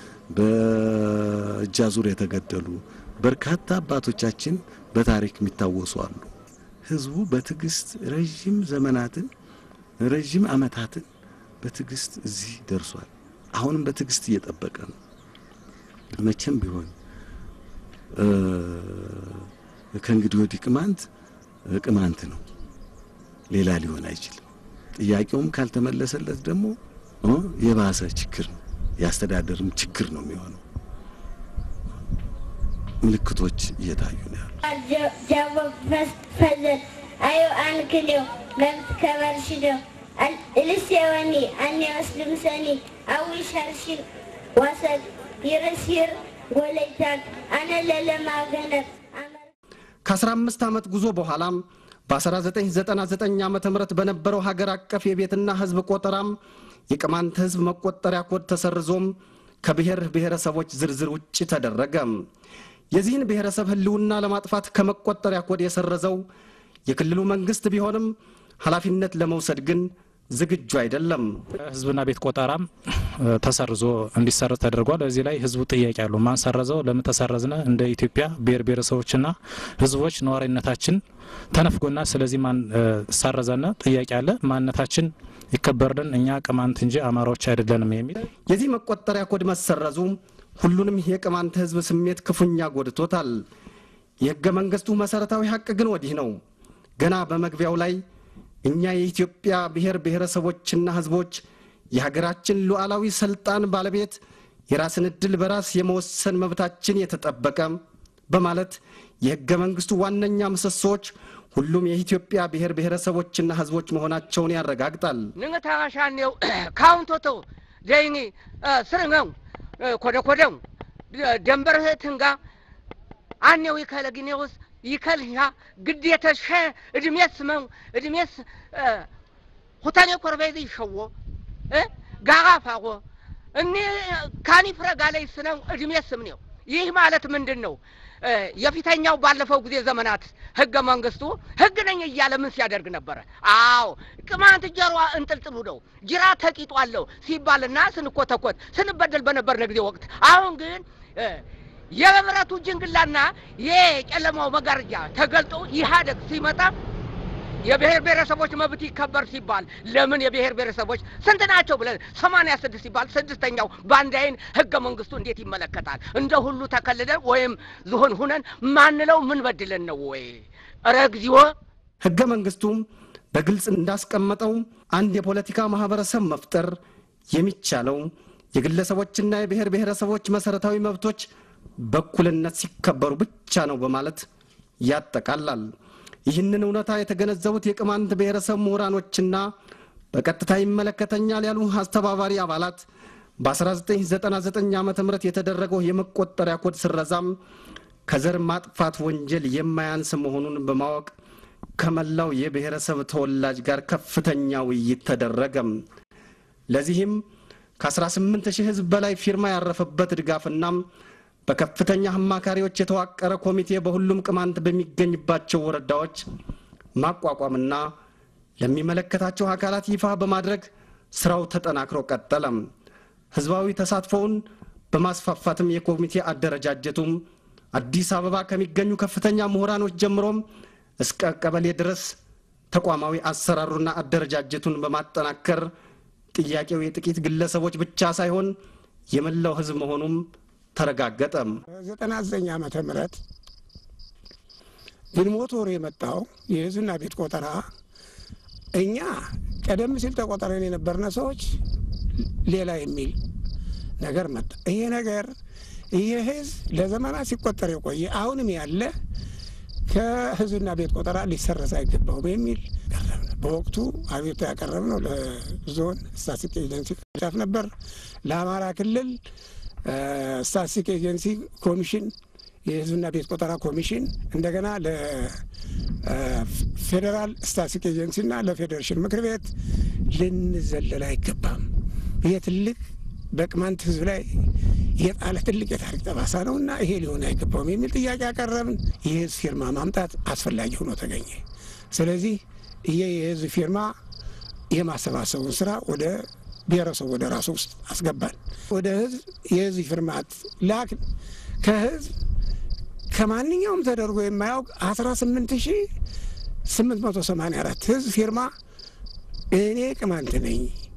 በእጅ አዙር የተገደሉ በርካታ አባቶቻችን በታሪክ የሚታወሱ አሉ። ህዝቡ በትዕግስት ረዥም ዘመናትን ረዥም አመታትን በትዕግስት እዚህ ደርሷል። አሁንም በትዕግስት እየጠበቀ ነው። መቼም ቢሆን ከእንግዲህ ወዲህ ቅማንት ቅማንት ነው፣ ሌላ ሊሆን አይችልም። ጥያቄውም ካልተመለሰለት ደግሞ የባሰ ችግር ነው፣ የአስተዳደርም ችግር ነው የሚሆነው። ምልክቶች እየታዩ ነው ያሉ ጃቦ ፈዘል አዩ አንክልዮ መብት ከበርሽዶ እልስ የወኒ አኔ ወስልም ሰኒ አዊ ሸርሽር ወሰድ ይርስይር ጎለይታን አነ ለለማ ገነብ ከ15 ዓመት ጉዞ በኋላም በ1999 ዓ ም በነበረው ሀገር አቀፍ የቤትና ህዝብ ቆጠራም የቅማንት ህዝብ መቆጠሪያ ኮድ ተሰርዞም ከብሔር ብሔረሰቦች ዝርዝር ውጭ ተደረገ። የዚህን ብሔረሰብ ህልውና ለማጥፋት ከመቆጠሪያ ኮድ የሰረዘው የክልሉ መንግስት ቢሆንም ኃላፊነት ለመውሰድ ግን ዝግጁ አይደለም። ህዝብና ቤት ቆጠራም ተሰርዞ እንዲሰረዝ ተደርጓል። በዚህ ላይ ህዝቡ ጥያቄ አለው። ማን ሰረዘው? ለምን ተሰረዝነ? እንደ ኢትዮጵያ ብሔር ብሔረሰቦችና ህዝቦች ነዋሪነታችን ተነፍጎና ስለዚህ ማን ሰረዘነ? ጥያቄ አለ። ማንነታችን ይከበርልን፣ እኛ ቅማንት እንጂ አማራዎች አይደለንም የሚል የዚህ መቆጠሪያ ኮድ መሰረዙ ሁሉንም የቅማንት ህዝብ ስሜት ክፉኛ ጎድቶታል። የህገ መንግስቱ መሰረታዊ ሀቅ ግን ወዲህ ነው። ገና በመግቢያው ላይ እኛ የኢትዮጵያ ብሔር ብሔረሰቦችና ህዝቦች የሀገራችን ሉዓላዊ ስልጣን ባለቤት የራስን ዕድል በራስ የመወሰን መብታችን የተጠበቀ በማለት የህገ መንግስቱ ዋነኛ ምሰሶዎች ሁሉም የኢትዮጵያ ብሔር ብሔረሰቦችና ህዝቦች መሆናቸውን ያረጋግጣል። ንግታሻኔው ካውንቶቶ ዘይኒ ስርngው ኮደ ኮደው ደንበር ትንጋ አኔው ይከለግኔውስ ይከልያ ግዴተሽ እድሜስ መው እድሜስ ሁታኔ ኮርቤዝ ይሸዎ ጋጋ ፋጎ እኔ ካኒ ፍረጋ ላይ ስነው እድሜስ ምኔው ይህ ማለት ምንድን ነው? የፊተኛው ባለፈው ጊዜ ዘመናት ህገ መንግስቱ ህግ ነኝ እያለ ምን ሲያደርግ ነበረ? አዎ ቅማንት ጀሯ እንጥልጥሉ ነው ጅራ ተቂጦ አለው ሲባልና ስንኮተኮት ስንበደል በነበርነ ጊዜ ወቅት አሁን ግን የብረቱ ጅንግላና የጨለማው መጋረጃ ተገልጦ ኢህአደግ ሲመጣ የብሔር ብሔረሰቦች መብት ይከበር ሲባል ለምን የብሔር ብሔረሰቦች ስንት ናቸው ብለን ሰማንያ ስድስት ሲባል ስድስተኛው በአንድ አይን ህገ መንግስቱ እንዴት ይመለከታል? እንደ ሁሉ ተከልለን ወይም ዝሆን ሁነን ማንለው ምን በድለን ነው ወይ? ኧረ እግዚኦ! ህገ መንግስቱም በግልጽ እንዳስቀመጠው አንድ የፖለቲካ ማህበረሰብ መፍጠር የሚቻለው የግለሰቦችና የብሔር ብሔረሰቦች መሰረታዊ መብቶች በእኩልነት ሲከበሩ ብቻ ነው በማለት ያጠቃላል። ይህንን እውነታ የተገነዘቡት የቅማንት ብሔረሰብ ምሁራኖችና በቀጥታ ይመለከተኛል ያሉ አስተባባሪ አባላት በ1999 ዓ ም የተደረገው የመቆጠሪያ ኮድ ስረዛም ከዘር ማጥፋት ወንጀል የማያንስ መሆኑን በማወቅ ከመላው የብሔረሰብ ተወላጅ ጋር ከፍተኛ ውይይት ተደረገም። ለዚህም ከ18 ሺህ ህዝብ በላይ ፊርማ ያረፈበት ድጋፍና በከፍተኛ አማካሪዎች የተዋቀረ ኮሚቴ በሁሉም ቅማንት በሚገኝባቸው ወረዳዎች ማቋቋምና ለሚመለከታቸው አካላት ይፋ በማድረግ ስራው ተጠናክሮ ቀጠለም። ህዝባዊ ተሳትፎውን በማስፋፋትም የኮሚቴ አደረጃጀቱም አዲስ አበባ ከሚገኙ ከፍተኛ ምሁራኖች ጀምሮም እስከ ቀበሌ ድረስ ተቋማዊ አሰራሩና አደረጃጀቱን በማጠናከር ጥያቄው የጥቂት ግለሰቦች ብቻ ሳይሆን የመላው ህዝብ መሆኑም ተረጋገጠ። ዘጠና ዘጠኝ ዓመተ ምህረት ግንቦት ወር የመጣው የህዝብና ቤት ቆጠራ እኛ ቀደም ሲል ተቆጠረን የነበርነ ሰዎች ሌላ የሚል ነገር መጣ። ይሄ ነገር ይሄ ህዝብ ለዘመናት ሲቆጠር የቆየ አሁንም ያለ ከህዝብና ቤት ቆጠራ ሊሰረዝ አይገባውም የሚል ቀረብነ። በወቅቱ አቤቱ ያቀረብነው ለዞን ስታቲስቲክ ኤጀንሲ ቅርንጫፍ ነበር። ለአማራ ክልል ስታቲስቲክ ኤጀንሲ ኮሚሽን፣ የህዝብና ቤት ቆጠራ ኮሚሽን፣ እንደገና ለፌዴራል ስታቲስቲክ ኤጀንሲና ለፌዴሬሽን ምክር ቤት ልንዘለል አይገባም። ይሄ ትልቅ በቅማንት ህዝብ ላይ የጣለ ትልቅ የታሪክ ጠባሳ ነው እና ይሄ ሊሆን አይገባውም የሚል ጥያቄ ያቀረብን። የህዝብ ፊርማ ማምጣት አስፈላጊ ሆኖ ተገኘ። ስለዚህ ይሄ የህዝብ ፊርማ የማሰባሰቡን ስራ ወደ ብሔረሰቡ ወደ ራሱ ውስጥ አስገባን። ወደ ህዝብ የህዝብ ፊርማት ላክ ከህዝብ ከማንኛውም ተደርጎ የማያውቅ 18 ሺ 884 ህዝብ ፊርማ እኔ ቅማንት ነኝ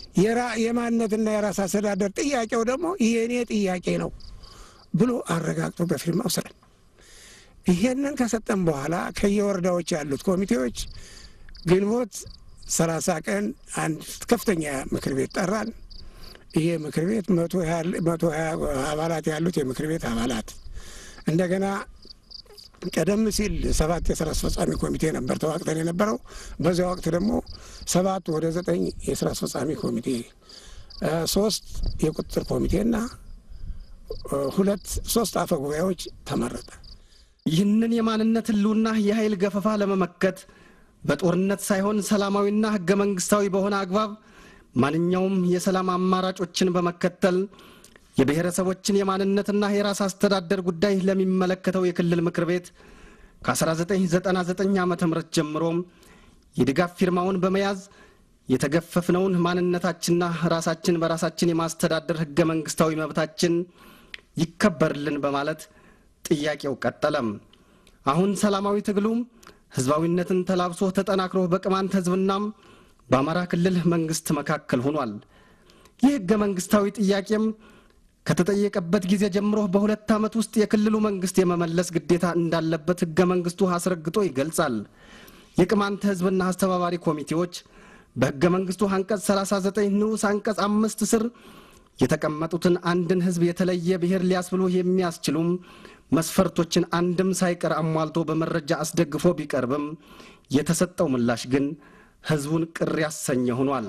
የራ- የማንነትና የራስ አስተዳደር ጥያቄው ደግሞ የእኔ ጥያቄ ነው ብሎ አረጋግጦ በፊርማ ወሰደን። ይሄንን ከሰጠን በኋላ ከየወረዳዎች ያሉት ኮሚቴዎች ግንቦት ሰላሳ ቀን አንድ ከፍተኛ ምክር ቤት ጠራን። ይሄ ምክር ቤት መቶ ያህል- መቶ ሀያ አባላት ያሉት የምክር ቤት አባላት እንደገና ቀደም ሲል ሰባት የስራ አስፈጻሚ ኮሚቴ ነበር ተዋቅተን የነበረው። በዚያ ወቅት ደግሞ ሰባት ወደ ዘጠኝ የስራ አስፈጻሚ ኮሚቴ እ፣ ሶስት የቁጥጥር ኮሚቴና እ፣ ሁለት ሶስት አፈ ጉባኤዎች ተመረጠ። ይህንን የማንነት ህልውና የኃይል ገፈፋ ለመመከት በጦርነት ሳይሆን ሰላማዊና ህገ መንግስታዊ በሆነ አግባብ ማንኛውም የሰላም አማራጮችን በመከተል የብሔረሰቦችን የማንነትና የራስ አስተዳደር ጉዳይ ለሚመለከተው የክልል ምክር ቤት ከ1999 ዓ ም ጀምሮ የድጋፍ ፊርማውን በመያዝ የተገፈፍነውን ማንነታችንና ራሳችን በራሳችን የማስተዳደር ህገ መንግስታዊ መብታችን ይከበርልን በማለት ጥያቄው ቀጠለም። አሁን ሰላማዊ ትግሉም ህዝባዊነትን ተላብሶ ተጠናክሮ በቅማንት ህዝብናም በአማራ ክልል መንግስት መካከል ሆኗል። ይህ ህገ መንግስታዊ ጥያቄም ከተጠየቀበት ጊዜ ጀምሮ በሁለት ዓመት ውስጥ የክልሉ መንግስት የመመለስ ግዴታ እንዳለበት ህገ መንግስቱ አስረግጦ ይገልጻል። የቅማንት ህዝብና አስተባባሪ ኮሚቴዎች በህገ መንግስቱ አንቀጽ 39 ንዑስ አንቀጽ አምስት ስር የተቀመጡትን አንድን ህዝብ የተለየ ብሔር ሊያስብሉ የሚያስችሉም መስፈርቶችን አንድም ሳይቀር አሟልቶ በመረጃ አስደግፎ ቢቀርብም የተሰጠው ምላሽ ግን ህዝቡን ቅር ያሰኘ ሆኗል።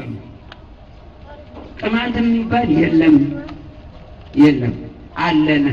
ቅማንት የሚባል የለም የለም አለነ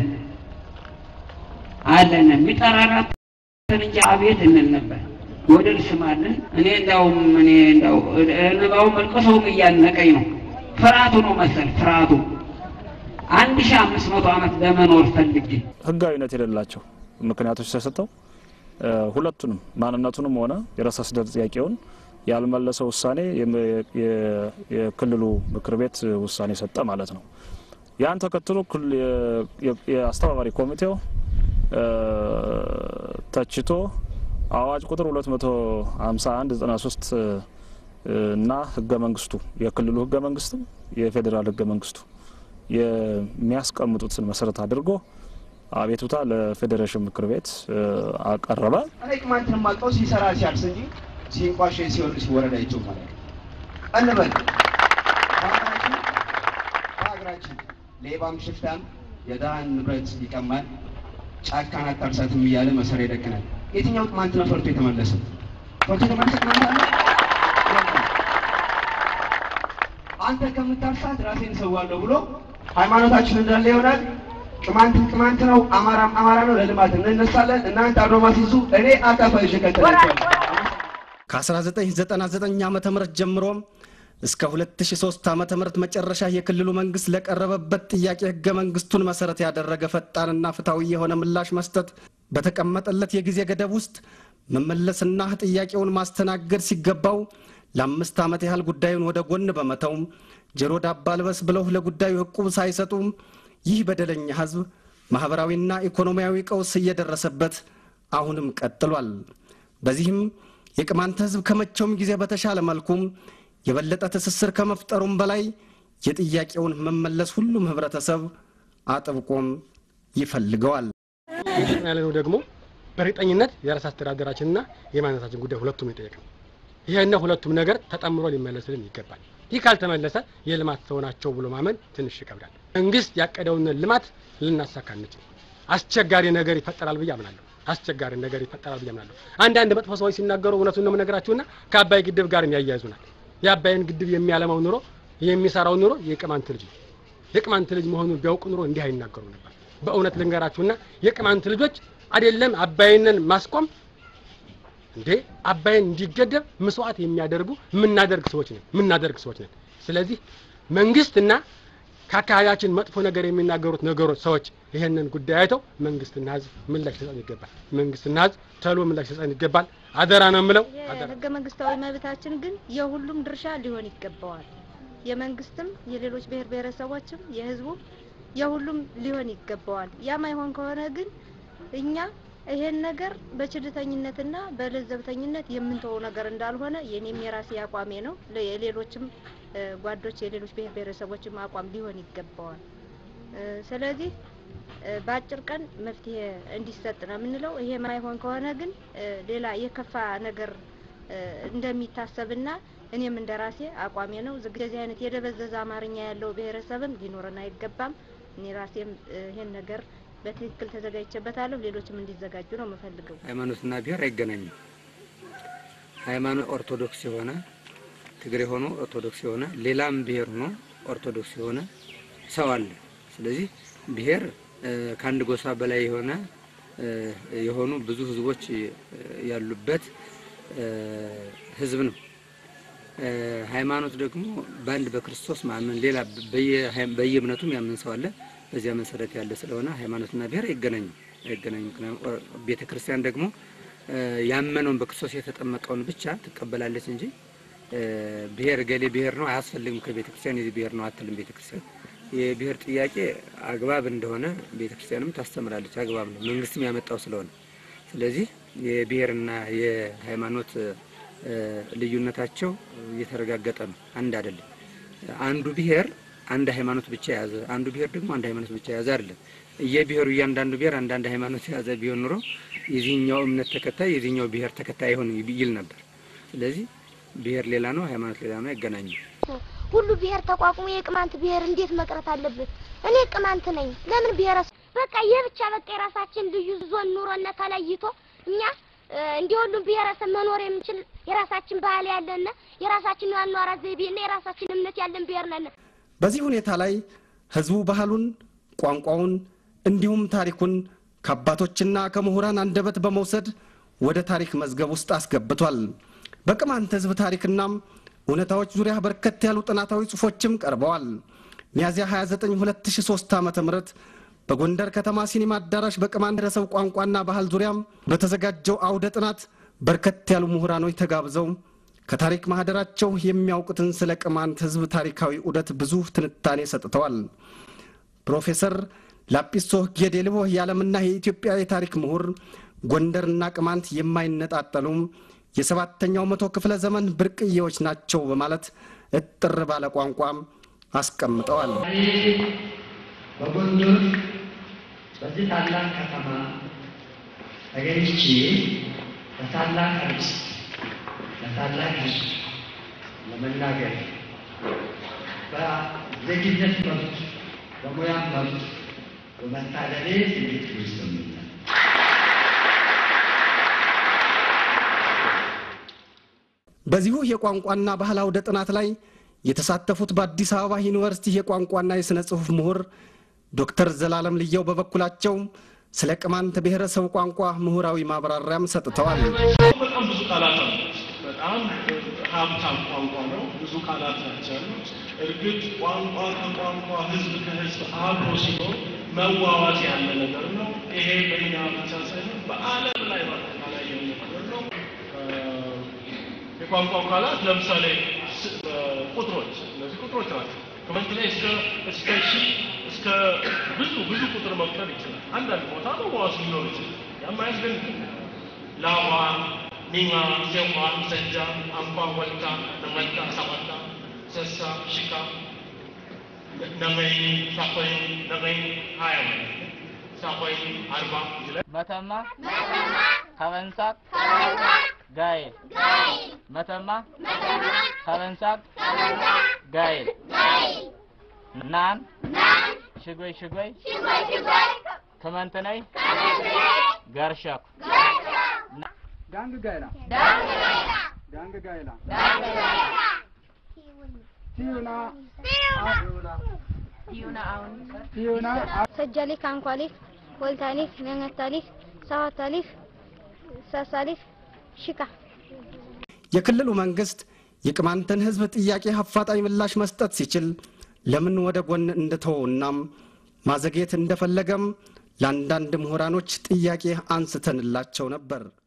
አለነ የሚጠራራትን እንጂ አቤት እንል ነበር። ወደል ስማለን እኔ እንዳውም እኔ እንዳው እንባው መልቀሰውም እያነቀኝ ነው። ፍርሃቱ ነው መሰል ፍርሃቱ አንድ ሺህ አምስት መቶ ዓመት ለመኖር ፈልጌ ህጋዊነት የሌላቸው ምክንያቶች ተሰጠው እ፣ ሁለቱንም ማንነቱንም ሆነ የራስ አስተዳደር ጥያቄውን ያልመለሰ ውሳኔ የም- የ- የክልሉ ምክር ቤት ውሳኔ ሰጠ ማለት ነው። ያን ተከትሎ ክል- የ- የ- የአስተባባሪ ኮሚቴው እ፣ ተችቶ አዋጅ ቁጥር 251 93 እና ህገ መንግስቱ የክልሉ ህገ መንግስትም የፌዴራል ህገ መንግስቱ የሚያስቀምጡትን መሰረት አድርጎ አቤቱታ ለፌዴሬሽን ምክር ቤት እ፣ አቀረበ። እኔ ቅማንትን የማውቀው ሲሰራ ሲያርስ እንጂ ሲንቋሽ ሲወርድ ሲወረድ አይቼው ማለት ነው። እንበል በሀገራችን በሀገራችን ሌባም ሽፍታም የድሃን ንብረት ይቀማል፣ ጫካን አታርሳትም እያለ መሰሪያ ይደቅናል። የትኛው ቅማንት ነው ፈርቶ የተመለሰ? ፈርቶ የተመለሰ ቅማንት አለ? የለም። አንተ ከምታርሳት ራሴን እሰዋለሁ ብሎ ሃይማኖታችን እንዳለ ይሆናል። ቅማንትን ቅማንት ነው፣ አማራም አማራ ነው። ለልማት እንነሳለን። እናንተ አድማ ሲይዙ እኔ አካፋ ይዤ እከተላችኋለሁ። ከ1999 ዓ ም ጀምሮ እስከ 2003 ዓ ም መጨረሻ የክልሉ መንግስት ለቀረበበት ጥያቄ ህገ መንግስቱን መሰረት ያደረገ ፈጣንና ፍትሐዊ የሆነ ምላሽ መስጠት በተቀመጠለት የጊዜ ገደብ ውስጥ መመለስና ጥያቄውን ማስተናገድ ሲገባው ለአምስት ዓመት ያህል ጉዳዩን ወደ ጎን በመተው ጆሮ ዳባ ልበስ ብለው ለጉዳዩ ዕቁብ ሳይሰጡ ይህ በደለኛ ህዝብ ማኅበራዊና ኢኮኖሚያዊ ቀውስ እየደረሰበት አሁንም ቀጥሏል። በዚህም የቅማንት ህዝብ ከመቼውም ጊዜ በተሻለ መልኩም የበለጠ ትስስር ከመፍጠሩም በላይ የጥያቄውን መመለስ ሁሉም ህብረተሰብ አጥብቆም ይፈልገዋል። እየጠየቅን ያለ ነው ደግሞ በእርግጠኝነት የራስ አስተዳደራችንና የማንነታችን ጉዳይ ሁለቱም የጠየቅነው ይህና ሁለቱም ነገር ተጠምሮ ሊመለስልን ይገባል። ይህ ካልተመለሰ የልማት ሰው ናቸው ብሎ ማመን ትንሽ ይከብዳል። መንግስት ያቀደውን ልማት ልናሳካ አንችል። አስቸጋሪ ነገር ይፈጠራል ብዬ አምናለሁ። አስቸጋሪ ነገር ይፈጠራል ብዬ አምናለሁ። አንዳንድ መጥፎ ሰዎች ሲናገሩ እውነቱን ነው የምነግራችሁና ከአባይ ግድብ ጋር ያያይዙናል። የአባይን ግድብ የሚያለማው ኑሮ የሚሰራው ኑሮ የቅማንት ልጅ ነው። የቅማንት ልጅ መሆኑን ቢያውቁ ኑሮ እንዲህ አይናገሩ ነበር። በእውነት ልንገራችሁና የቅማንት ልጆች አይደለም አባይንን ማስቆም እንዴ አባይን እንዲገደብ መስዋዕት የሚያደርጉ የምናደርግ ሰዎች ነን የምናደርግ ሰዎች ነን። ስለዚህ መንግስትና ከአካባቢያችን መጥፎ ነገር የሚናገሩት ነገሮች ሰዎች ይህንን ጉዳይ አይተው መንግስትና ህዝብ ምላሽ ሊሰጠን ይገባል። መንግስትና ህዝብ ተሎ ምላሽ ሊሰጠን ይገባል። አደራ ነው የምለው። አደራ ህገ መንግስታዊ መብታችን ግን የሁሉም ድርሻ ሊሆን ይገባዋል። የመንግስትም፣ የሌሎች ብሔር ብሔረሰቦችም፣ የህዝቡም የሁሉም ሊሆን ይገባዋል። ያ ማይሆን ከሆነ ግን እኛ ይሄን ነገር በችልተኝነትና በለዘብተኝነት የምንተወው ነገር እንዳልሆነ የኔም የራሴ አቋሜ ነው። ለ- የሌሎችም እ፣ ጓዶች የሌሎች ብሔር ብሔረሰቦችም አቋም ሊሆን ይገባዋል። እ፣ ስለዚህ እ፣ በአጭር ቀን መፍትሄ እንዲሰጥ ነው የምንለው። ይሄ ማይሆን ከሆነ ግን እ፣ ሌላ የከፋ ነገር እ፣ እንደሚታሰብና እኔም እንደ ራሴ አቋሜ ነው። ዝግ- እንደዚህ አይነት የደበዘዘ አማርኛ ያለው ብሔረሰብም ሊኖረን አይገባም። እኔ ራሴም እ፣ ይሄን ነገር በትክክል ተዘጋጅቼበታለሁ። ሌሎችም እንዲዘጋጁ ነው የምፈልገው። ሃይማኖትና ብሔር አይገናኙም። ሃይማኖት ኦርቶዶክስ የሆነ ትግሬ ሆኖ ኦርቶዶክስ የሆነ ሌላም ብሔር ሆኖ ኦርቶዶክስ የሆነ ሰው አለ። ስለዚህ ብሔር እ፣ ከአንድ ጎሳ በላይ የሆነ እ፣ የሆኑ ብዙ ህዝቦች እ፣ ያሉበት እ፣ ህዝብ ነው። እ፣ ሃይማኖት ደግሞ በአንድ በክርስቶስ ማመን ሌላ በየ- በየእምነቱም ያምን ሰው አለ። በዚያ መሰረት ያለ ስለሆነ ሃይማኖትና ብሔር አይገናኙም አይገናኙም። ምክንያቱም ቤተ ክርስቲያን ደግሞ እ፣ ያመነውን በክርስቶስ የተጠመቀውን ብቻ ትቀበላለች እንጂ እ፣ ብሔር ገሌ ብሔር ነው አያስፈልግም ከቤተ ክርስቲያን የዚህ ብሔር ነው አትልም። ቤተ ክርስቲያን የብሔር ጥያቄ አግባብ እንደሆነ ቤተ ክርስቲያንም ታስተምራለች። አግባብ ነው፣ መንግስትም ያመጣው ስለሆነ ስለዚህ የብሔርና የሃይማኖት እ፣ ልዩነታቸው እየተረጋገጠ ነው፣ አንድ አይደለም። አንዱ ብሔር አንድ ሃይማኖት ብቻ የያዘ አንዱ ብሔር ደግሞ አንድ ሃይማኖት ብቻ የያዘ አይደለም። የብሔሩ እያንዳንዱ ብሔር አንዳንድ ሃይማኖት የያዘ ቢሆን ኑሮ የዚህኛው እምነት ተከታይ የዚህኛው ብሔር ተከታይ አይሆን ይል ነበር። ስለዚህ ብሔር ሌላ ነው፣ ሃይማኖት ሌላ ነው፣ አይገናኙም። ሁሉ ብሔር ተቋቁሞ የቅማንት ብሔር እንዴት መቅረት አለበት? እኔ ቅማንት ነኝ። ለምን ብሔረሰብ በቃ የብቻ በቃ የራሳችን ልዩ ዞን ኑሮና ተለይቶ እኛ እ፣ እንደ ሁሉም ብሔረሰብ መኖር የምንችል የራሳችን ባህል ያለና የራሳችን የአኗኗር ዘይቤና የራሳችን እምነት ያለን ብሔር ነን። በዚህ ሁኔታ ላይ ህዝቡ ባህሉን፣ ቋንቋውን እንዲሁም ታሪኩን ከአባቶችና ከምሁራን አንደበት በመውሰድ ወደ ታሪክ መዝገብ ውስጥ አስገብቷል። በቅማንት ህዝብ ታሪክናም እውነታዎች ዙሪያ በርከት ያሉ ጥናታዊ ጽሑፎችም ቀርበዋል። ሚያዝያ 29 2003 ዓ ም በጎንደር ከተማ ሲኒማ አዳራሽ በቅማንት ብሔረሰብ ቋንቋና ባህል ዙሪያም በተዘጋጀው አውደ ጥናት በርከት ያሉ ምሁራኖች ተጋብዘው ከታሪክ ማህደራቸው የሚያውቁትን ስለ ቅማንት ህዝብ ታሪካዊ ዑደት ብዙ ትንታኔ ሰጥተዋል። ፕሮፌሰር ላጲሶ ጌዴልቦ የዓለምና የኢትዮጵያ የታሪክ ምሁር ጎንደርና ቅማንት የማይነጣጠሉም የሰባተኛው መቶ ክፍለ ዘመን ብርቅዬዎች ናቸው በማለት እጥር ባለ ቋንቋም አስቀምጠዋል። በጎንደር በዚህ ታላቅ ከተማ ተገኝቼ በታላቅ ርዕስ ለታላቅ ህዝብ ለመናገር በዜግነት መብት በሙያ መብት በመታደሌ ትልቅ ይሰማኛል። በዚሁ የቋንቋና ባህል አውደ ጥናት ላይ የተሳተፉት በአዲስ አበባ ዩኒቨርሲቲ የቋንቋና የሥነ ጽሑፍ ምሁር ዶክተር ዘላለም ልየው በበኩላቸው ስለ ቅማንት ብሔረሰብ ቋንቋ ምሁራዊ ማብራሪያም ሰጥተዋል። በጣም ብዙ ቃላት አሉ። በጣም ሀብታም ቋንቋ ነው። ብዙ ቃላት ናቸው ያሉት። እርግጥ ቋንቋ ከቋንቋ ህዝብ ከህዝብ አብሮ ሲኖር መዋዋዝ ያለ ነገር ነው። ይሄ በእኛ ብቻ ሳይሆን በዓለም ላይ በአጠቃላይ የሚኖር ነው። የቋንቋው ቃላት ለምሳሌ ስ- ቁጥሮች፣ እነዚህ ቁጥሮች ናቸው። ከመንት ላይ እስከ እስከ ሺህ እስከ ብዙ ብዙ ቁጥር መቁጠር ይችላል። አንዳንድ ቦታ መዋዋዝ ሊኖር ይችላል። ያም አያስደንቅም። ላዋ፣ ኒማ፣ ሴኳ፣ ሰጃ፣ አምባ፣ ወልታ፣ ነመታ፣ ሰባታ፣ ሰሳ፣ ሽካ፣ ነመይ፣ ሳኮይ፣ ነመይ ሀያ ማለት ነው። ሳኮይ አርባ ይላል። መተማ ከበንሳቅ ጋይል መተማ ከበንሳቅ ጋይል ናን ሽጎይ ሽጎይ ከመንትነይ ገርሸኩ ዳንግ ጋይላ ዳንግ ጋይላ ቲዩና ቲዩና ሰጃሊክ፣ አንኳሊክ፣ ወልታሊክ፣ ነነታሊክ፣ ሰዋታሊክ፣ ሳሳሊክ፣ ሽካ የክልሉ መንግስት የቅማንትን ህዝብ ጥያቄ አፋጣኝ ምላሽ መስጠት ሲችል ለምን ወደ ጎን እንደተወውናም ማዘግየት እንደፈለገም ለአንዳንድ ምሁራኖች ጥያቄ አንስተንላቸው ነበር።